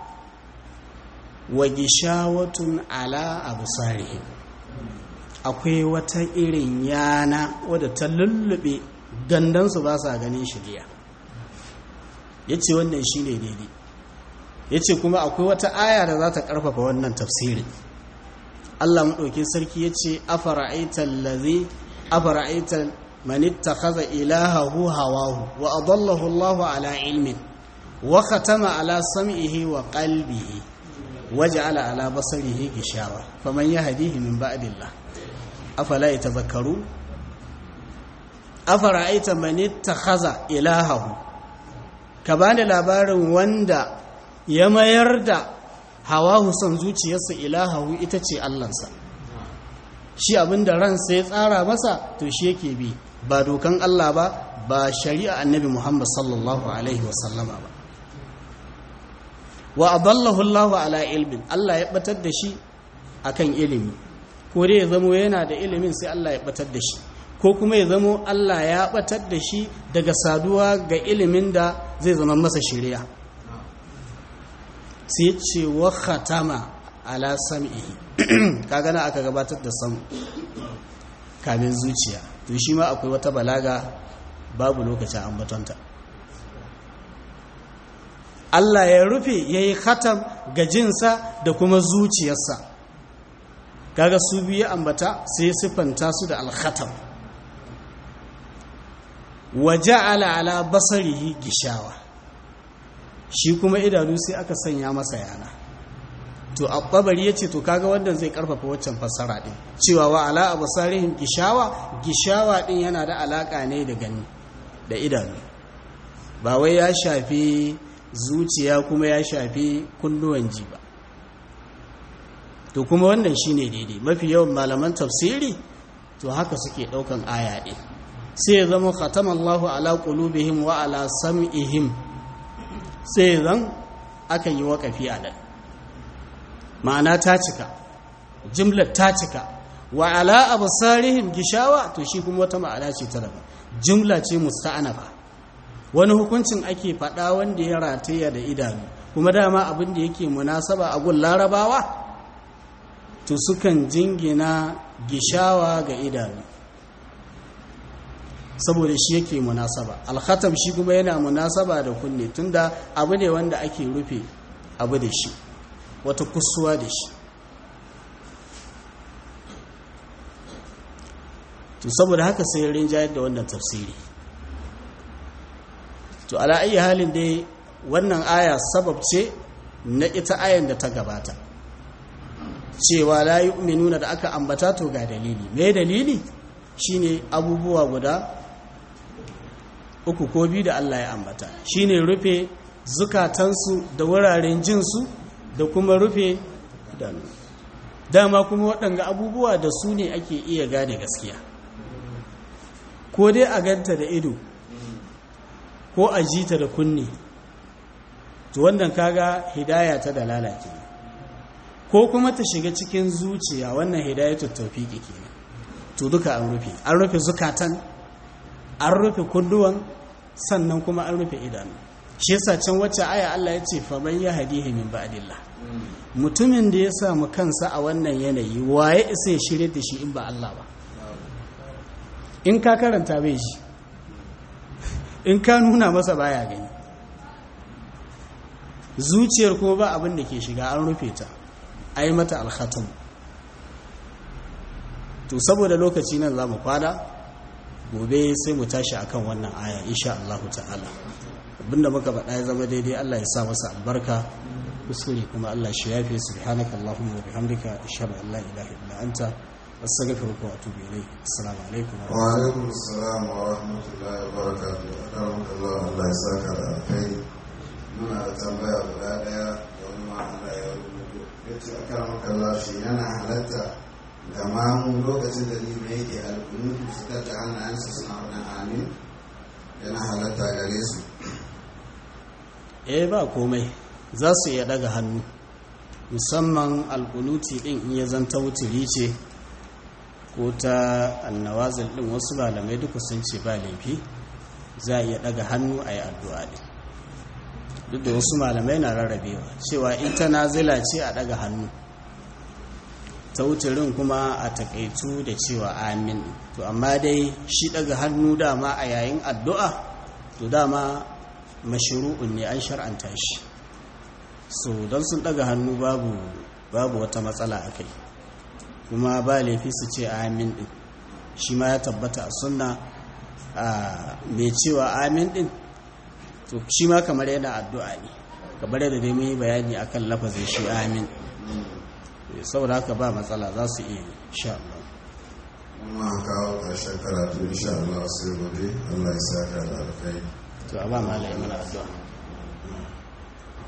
wa gishawatun ala abu sarihim akwai wata irin yana wadda ta lullube gandansu ba sa ganin shirya ya ce wannan shi ne daidai ya ce kuma akwai wata aya da za ta ƙarfafa wannan tafsirin allah maɗauki sarki ya ce afara'aitar lazi afara'aitar manitta kaza ilahahu hawahu wa adallahu allahu ala ilmin wa khatama ala sam'ihi wa qalbihi waja'ala ala basarihi gishawa faman yahdihi min ba'dillah afala yatadhakkaru afara'aita man ittakhadha ilahahu ka bani labarin wanda ya mayar da hawahu son zuciyarsa ilahahu ita ce allansa shi abinda ransa ya tsara masa to shi yake bi ba dokan Allah ba ba shari'a annabi Muhammad sallallahu alaihi wasallama ba wa adallahu Allah ala ilmin Allah ya batar da shi akan ilimi ko dai ya zamo yana da ilimin sai Allah ya batar da shi ko kuma ya zamo Allah ya batar da shi daga saduwa ga ilimin da zai zama masa shari'a sai ce wa khatama ala sam'ihi kaga na aka gabatar da sam kamin zuciya to shi ma akwai wata balaga babu lokacin ambatonta Allah ya rufe ya yi khatam ga jinsa da kuma zuciyarsa kaga su biyu ambata sai siffanta su da alkhatam wa ja'ala ala basarihi gishawa shi kuma idanu sai aka sanya masa yana to abbabari yace to kaga wannan zai karfafa waccan fassara din cewa wa ala absarihim gishawa gishawa din yana da alaka ne da gani da idanu ba wai ya shafi zuciya kuma ya shafi kunnuwan ji ba to kuma wannan shine daidai mafi yawan malaman tafsiri to haka suke daukan aya din sai ya zama khatamallahu ala qulubihim wa ala sam'ihim sai zan aka yi waƙafi a nan ma'ana ta cika jimlar ta cika wa ala absarihim gishawa to shi kuma wata ma'ana ce ta daban jumla ce musta'anafa wani hukuncin ake faɗa wanda ya rataya da idanu kuma dama abin da yake munasaba a gun larabawa to sukan jingina gishawa ga idanu saboda shi yake munasaba alkhatam shi kuma yana munasaba da kunne tunda abu ne wanda ake rufe abu da shi wata kusuwa da shi to saboda haka sai rinjayar da wannan tafsiri to ala ayi halin dai wannan aya sabab ce na ita ayan da ta gabata cewa la yu'minuna da aka ambata to ga dalili me dalili shine abubuwa guda uku ko biyu da Allah ya ambata shine rufe zukatansu da wuraren jinsu da kuma rufe idanu dama kuma waɗanga abubuwa da su ne ake iya gane gaskiya ko dai a ganta da ido ko a jita da kunne to wannan kaga hidaya ta da lalace ko kuma ta shiga cikin zuciya wannan hidayatul tawfiqi kenan to duka an rufe an rufe zukatan an rufe kunduwan sannan kuma an rufe idanu shi yasa can wacce aya Allah ya ce faman ya hadihi min ba'dillah mutumin da ya samu kansa a wannan yanayi waye isa ya shirye da shi in ba Allah ba in ka karanta bai shi in ka nuna masa baya gani zuciyar kuma ba abin da ke shiga an rufe ta ai mata alkhatam to saboda lokaci nan za mu kwana gobe sai mu tashi akan wannan aya insha Allah ta'ala abinda muka faɗa ya zama daidai Allah ya sa masa albarka kuskure kuma Allah shi yafe subhanaka allahumma wa bihamdika ashhadu an la ilaha illa anta astaghfiruka wa atubu ilayk assalamu alaikum wa alaikum assalam wa rahmatullahi wa barakatuh akaramakallah Allah ya saka da alkhairi muna da tambaya guda daya da wani ma Allah ya rubuto yace akaramakallah shi yana halatta ga mamu lokacin da lima yake alkunutu su tatta hannayensu suna faɗin amin yana halatta gare su eh ba komai za su iya daga hannu musamman alkunuti din in ya zanta wuturi ce ko ta annawazil din wasu malamai duka sun ce ba laifi za a iya daga hannu a yi addu'a din duk da wasu malamai na rarrabewa cewa in ta nazila ce a daga hannu ta wuturin kuma a takaitu da cewa amin to amma dai shi daga hannu dama a yayin addu'a to dama mashiru'un ne an shar'anta shi so don sun daga hannu babu babu wata matsala a kai kuma ba laifi su ce amin din shi ma ya tabbata a sunna a mai cewa amin din to shi ma kamar yana addu'a ne kamar yadda dai mun yi bayani akan lafazin shi amin saboda haka ba matsala za su iya sha Allah kuma kawo ƙarshen karatu insha Allah sai gobe Allah ya saka da alkai to a ba malai mana addu'a